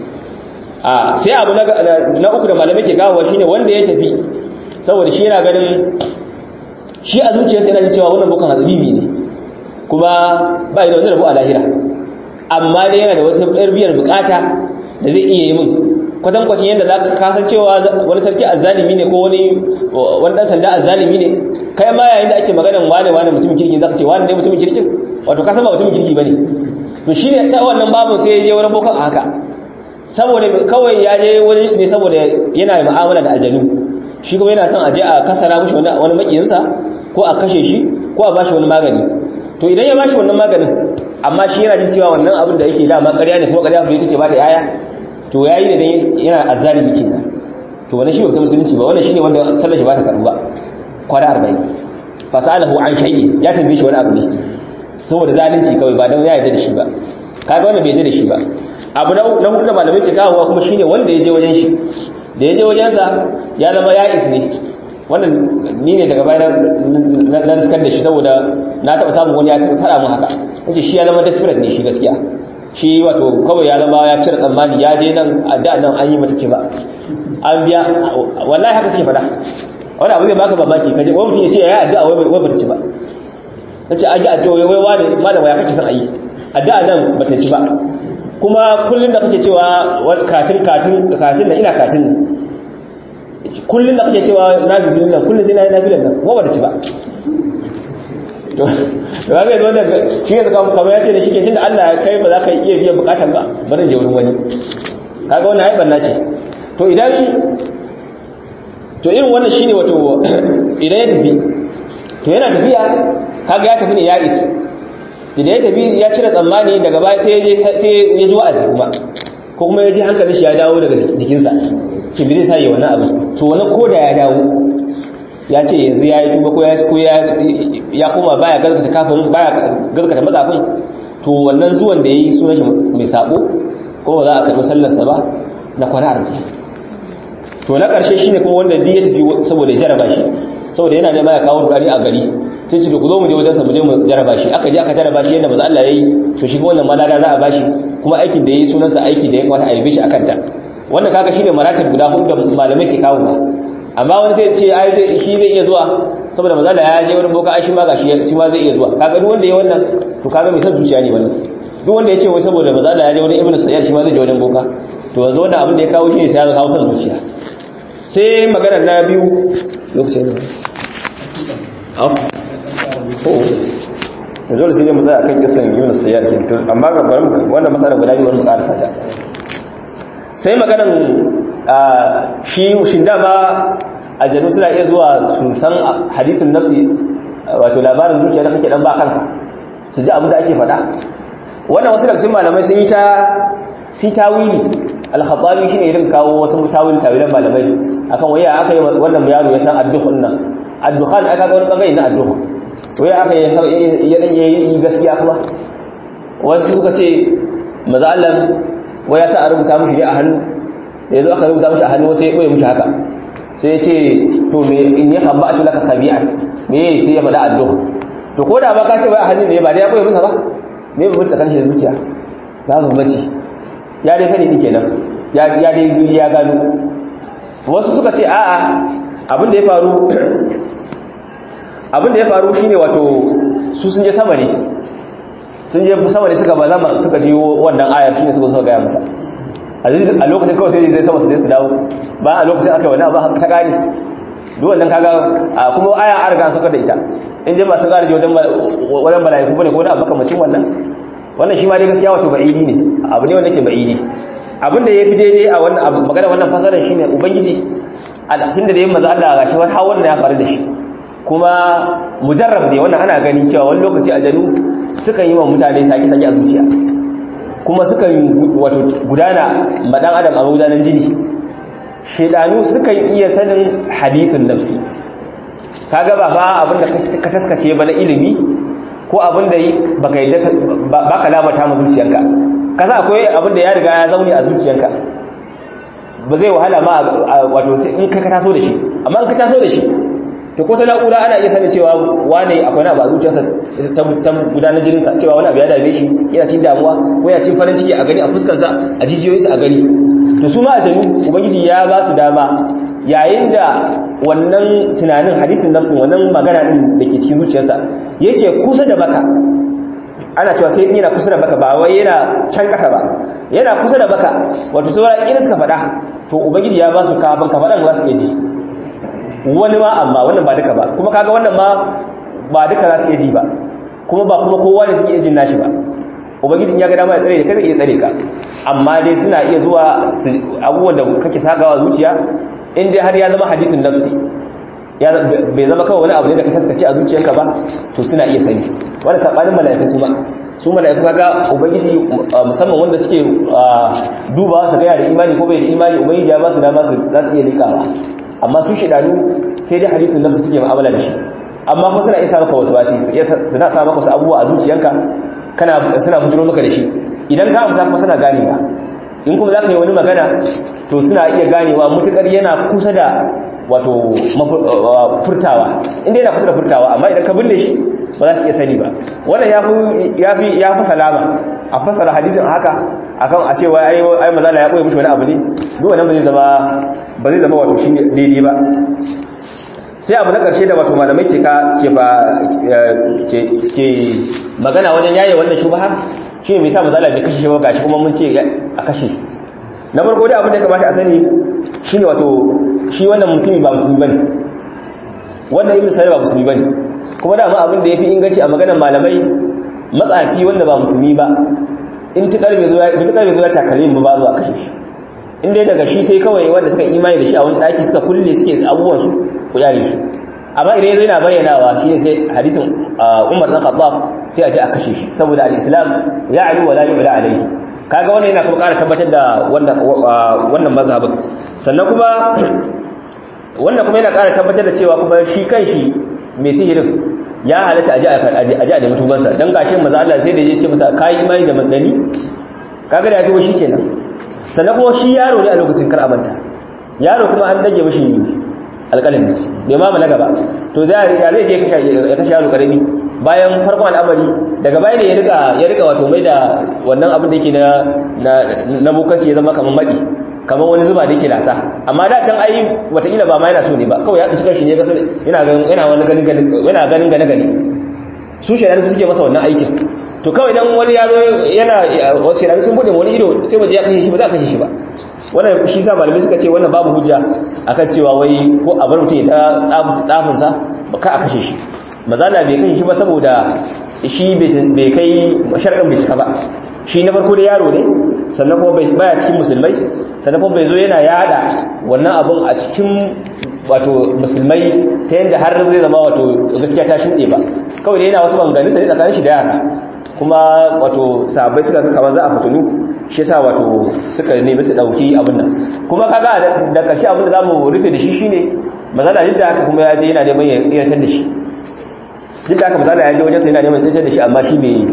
a sai abu na uku da malamai ke gawo shine wanda ya tafi saboda shi yana ganin shi a zuciyarsa yana jin cewa wannan bukan hazabibi ne kuma ba da wani rabu a lahira amma dai yana da wasu ɗarbiyar bukata da zai iya yi min kwatankwacin yadda za ka kasan cewa wani sarki azzalimi ne ko wani wani ɗan sanda azzalimi ne kai ma yayin da ake maganan wane wane mutumin kirki za ka ce wane ne mutumin kirkin wato kasan ba mutumin kirki ba ne to shi ne ta wannan babu sai ya je wani bokan a haka saboda kawai ya je wani shi ne saboda yana mu'amala da aljanu shi kuma yana son a je a kasara mushi wani makiyinsa ko a kashe shi ko a bashi wani magani to idan ya bashi wannan maganin amma shi yana jin cewa wannan abin da yake dama ƙarya ne kuma ƙarya fure take ba ta yaya to yayi da dan yana azzalimi kenan to wannan shi ba ta musulunci ba wannan shine wanda sallar shi ba ta karu ba kwana 40 fasalahu an shay'i ya tambaye shi wani abu ne saboda zalunci kawai ba dan ya yarda da shi ba kaga wannan bai yarda da shi ba abu na na hudu da malamai ke kawowa kuma shine wanda ya je wajen shi da ya je wajen sa ya zama ya is ne wannan ni ne daga bayan na riskar da shi saboda na taɓa samun wani ya faɗa mun haka wace shi ya zama desperate ne shi gaskiya shi wato kawai ya zama ya cire tsammani ya je nan a da nan an yi mata ce ba an biya wallahi haka suke faɗa wani abu zai baka mamaki kaje wani mutum ya ce ya yi addu'a wai bata ci ba na ce an yi addu'a wai wani malama ya kake son a yi addu'a nan bata ci ba kuma kullum da kake cewa katin katin katin da ina katin ne kullum da kake cewa na bibilin nan kullum sai na yi na bilan nan kuma ba ta ci ba to ba ga wanda shi ne kamar ya ce da shi ke tunda Allah ya kai ba za ka iya biyan bukatan ba bari je wurin wani kaga wannan ai banna ce to idan to irin wannan shine wato idan ya tafi to yana tafiya kaga ya tafi ne ya is idan ya tafi ya cire tsammani daga baya sai ya je sai ya ji wa'azi kuma ko kuma ya ji hankalin shi ya dawo daga jikinsa ce bi zai sa yi wannan abu to wani koda ya dawo ya ce yanzu ya yi tuba ko ya koma baya gaskata kafin baya gaskata mazafin to wannan zuwan da ya yi sunan shi mai sabo ko ba za a karɓi sallarsa ba na kwana arziki to na ƙarshe shine kuma wanda duk ya tafi saboda ya jaraba shi saboda yana nema ya kawo rudani a gari sai ce ku zo mu je wajen sa mu je mu jaraba shi aka je aka jaraba shi yadda maza Allah yayi to shi wannan malada za a bashi kuma aikin da yayi sunansa aiki da ya kwata a yabe shi akan ta wannan kaga shine maratib guda hudu da malamai ke kawo ba amma wani sai ce ai shi zai iya zuwa saboda maza Allah ya je wani boka ai shi ma gashi shi ma zai iya zuwa kaga duk wanda ya wannan to kaga mai san zuciya ne wannan duk wanda ya ce wai saboda maza Allah ya je wani ibnu sayyid shi ma zai je wajen boka to yanzu wannan abin da ya kawo shi ne sai ya kawo san zuciya sai magana na biyu lokacin da au ko dole sai mu tsaya akan kisan Yunus Sayyad amma ga bari wannan masalan guda biyu mu karasa ta sai maganan shi shin dama aljanu suna iya zuwa su san hadithun nafsi wato labarin zuciya da kake dan ba kanka su ji abin da ake faɗa wannan wasu daga cikin malamai sun yi ta si tawili al-khattabi shine irin kawo wasu tawil tawilan malamai akan waya aka yi wannan yaro ya san ad-dukhun nan ad-dukhan aka ga wani bangare na ad-dukhun waya aka yi ya dan yi gaskiya kuma wasu suka ce maza Allah waya sa a rubuta mishi ne a hannu da yazo aka rubuta mishi a hannu sai ya boye mishi haka sai ya ce to me in ya kamba atu laka sabi'an me sai ya faɗa addu'a to ko da ba ka ce wai a hannun ne ba da ya koyi masa ba me ba mutu tsakanin shi da zuciya ba ba bace ya dai sani ni kenan ya ya dai ya gano wasu suka ce a'a abin da ya faru abin da ya faru shine wato su sun je sama ne sun je sama ne suka ba zama suka ji wannan ayar shine suka so ga masa a lokacin kawai sai zai sama su je su dawo ba a lokacin aka wani abu ta kare duk wannan kaga kuma aya an riga suka da ita in je ba su kare wajen wajen malaiku bane ko da abu kamacin wannan wannan shi ma dai gaskiya wato ba'idi ne abu ne wanda ke ba'idi abin da yafi daidai a wannan abu magana wannan fasarar shine ubangiji tun da dai manzo Allah gashi wani hawan ya faru da shi kuma mujarrab ne wannan ana gani cewa wani lokaci aljanu sukan yi wa mutane sake-sake a zuciya kuma sukan wato gudana madan adam a magudanan jini shedanu sukan iya sanin hadithin nafsi kaga ba fa abinda ka taskace ba na ilimi ko abinda baka yi baka lamata ma zuciyarka kaza akwai abinda ya riga ya zaune a zuciyarka ba zai wahala ma wato sai in ka taso da shi amma in ka taso da shi to ko ta na'ura ana iya sanin cewa wane akwai na ba zuciyarsa ta gudanar jininsa cewa wani abu ya dame shi yana cin damuwa ko yana cin farin ciki a gani a fuskarsa a jijiyoyinsa a gani to su ma aljanu ubangiji ya ba su dama yayin da wannan tunanin hadithin nafsin wannan magana din da ke cikin zuciyarsa yake kusa da baka ana cewa sai yana kusa da baka ba wai yana can kasa ba yana kusa da baka wato sauran irin suka faɗa to ubangiji ya ba su kafin ka faɗan za su iya ji wani ma amma wannan ba duka ba kuma kaga wannan ma ba duka za su iya ji ba kuma ba kuma kowa ne suke iya jin nashi ba ubangijin ya ga dama ya tsare da kai zai iya tsare ka amma dai suna iya zuwa abubuwan da kake sakawa zuciya in dai har ya zama hadithin nafsi ya bai zama kawai wani abu ne da ka taskace a zuciyarka ba to suna iya sani wani sabanin mala'iku kuma su mala'iku kaga ubangiji musamman wanda suke dubawa su ga da imani ko bai da imani ubangiji ya ba su dama su za su iya likawa amma su shidanu sai dai hadithin nafsi suke mu'amala da shi amma kuma suna isa maka wasu wasi suna sa maka wasu abubuwa a zuciyanka kana suna bujiro maka da shi idan ka amsa kuma suna ganewa in kuma za ka yi wani magana to suna iya ganewa mutukar yana kusa da wato furtawa inda yana kusa da furtawa amma idan ka binne shi ba za su iya sani ba wannan ya fi salama a fasara hadisin haka akan a cewa ai ai mazala ya koyi mishi wani abu ne duk wannan ba zai zama ba zai zama wato shi daidai ba sai abu na karshe da wato malamai ke ka ke ba ke ke magana wajen yaye wannan shubha shi me yasa mazala bai kashe shi ba gashi kuma mun ce a kashe na farko dai abin da ya kamata a sani shine wato shi wannan mutumi ba musulmi bane wannan ibnu sa'id ba musulmi bane kuma da ma abin da yafi inganci a maganar malamai matsafi wanda ba musulmi ba in tukar bai zo ya takare mu ba zuwa kashe shi in dai daga shi sai kawai wanda suka imani da shi a wani daki suka kulle suke abubuwan su ku yare shi amma idan yazo yana bayyanawa shi ne sai hadisin Umar dan Khattab sai a je a kashe shi saboda al-Islam ya'lu wa la yu'la alayhi kaga wannan yana kuma ƙara tabbatar da wannan wannan mazhabin sannan kuma wannan kuma yana ƙara tabbatar da cewa kuma shi kanshi mai sihirin ya halatta aji a da mutubansa don gashin maza Allah sai da ya ce masa kayi imani da mandani kaga da ya tuba shi kenan sannan kuma shi yaro ne a lokacin kar amanta yaro kuma an dage mashi alƙalami bai ma na gaba to zai ya zai je ya kashe yaro karami bayan farkon al'amari daga baya ne ya rika ya rika wato mai da wannan abin da yake na na bokanci ya zama kamar madi kamar wani zuba da yake lasa amma da can ai wataƙila ba ma yana so ne ba kawai ya tsinci kanshi ne gasar yana ganin yana wani ganin yana ganin gane gane su shaidan su suke masa wannan aikin to kawai dan wani yaro yana wasu shaidan sun bude wani ido sai waje ya kashe shi ba za a kashe shi ba wannan shi sa malamai suka ce wannan babu hujja akan cewa wai ko a bar mutum ya ta tsafin sa ba ka a kashe shi mazala bai kashe shi ba saboda shi bai kai sharɗin bai cika ba shi na farko da yaro ne sannan kuma baya cikin musulmai sannan kuma bai zo yana yada wannan abun a cikin wato musulmai ta yadda har zai zama wato gaskiya ta shuɗe ba kawai da yana wasu banganin sai tsakanin shi da yara kuma wato sahabbai suka kamar za a fitinu shi yasa wato suka nemi su dauki abin nan kuma kaga da karshe abin da zamu rufe da shi shine mazala duk da haka kuma ya je yana neman ya tsiratar da shi duk da haka mazala ya je wajen sai yana neman ya tsiratar da shi amma shi bai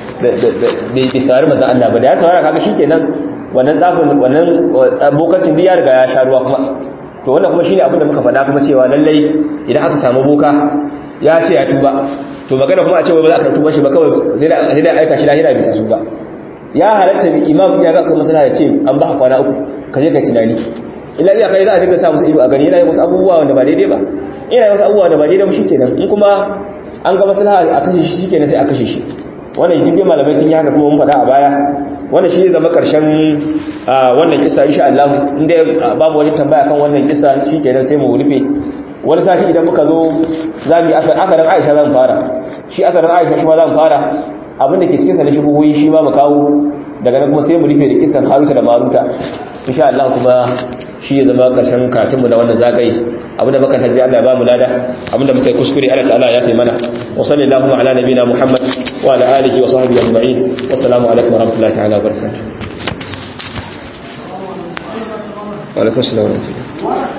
bai saurari maza Allah ba da ya saurara kaga shikenan wannan tsafin wannan bokacin da ya riga ya sha ruwa kuma to wannan kuma shine abin da muka faɗa kuma cewa lallai idan aka samu boka ya ce ya tuba to magana kuma a ce ba za ka tuba shi ba kawai sai da sai da aika shi lahira bai tasu ba ya halatta bi imam ya ga kuma masala ya ce an ba kwana uku ka je ka tunani illa iya kai za a dinga sa musu ido a gani yana yin wasu abubuwa wanda ba daidai ba yana yin wasu abubuwa da ba daidai ba shikenan in kuma an ga maslaha a kashe shi shikenan sai a kashe shi wannan duk malamai sun yi haka kuma mun faɗa a baya wannan shi zama karshen wannan kisa insha Allah inda babu wani tambaya kan wannan kisa shikenan sai mu rufe wani sati idan muka zo zamu yi akarin Aisha zan fara shi akarin Aisha shi ma zan fara abin da ke cikin sa na shubuhoyi shi ma mu kawo daga nan kuma sai mu rufe da kisan Haruta da Maruta insha Allah kuma shi ya zama karshen katinmu na wannan zagaye abinda muka tarji Allah ba mu lada abinda muka yi kuskure Allah ta'ala ya taimana wa sallallahu ala nabina Muhammad wa ala alihi wa sahbihi ajma'in wassalamu alaikum wa rahmatullahi ta'ala wa barakatuh wa alaikum assalam wa rahmatullahi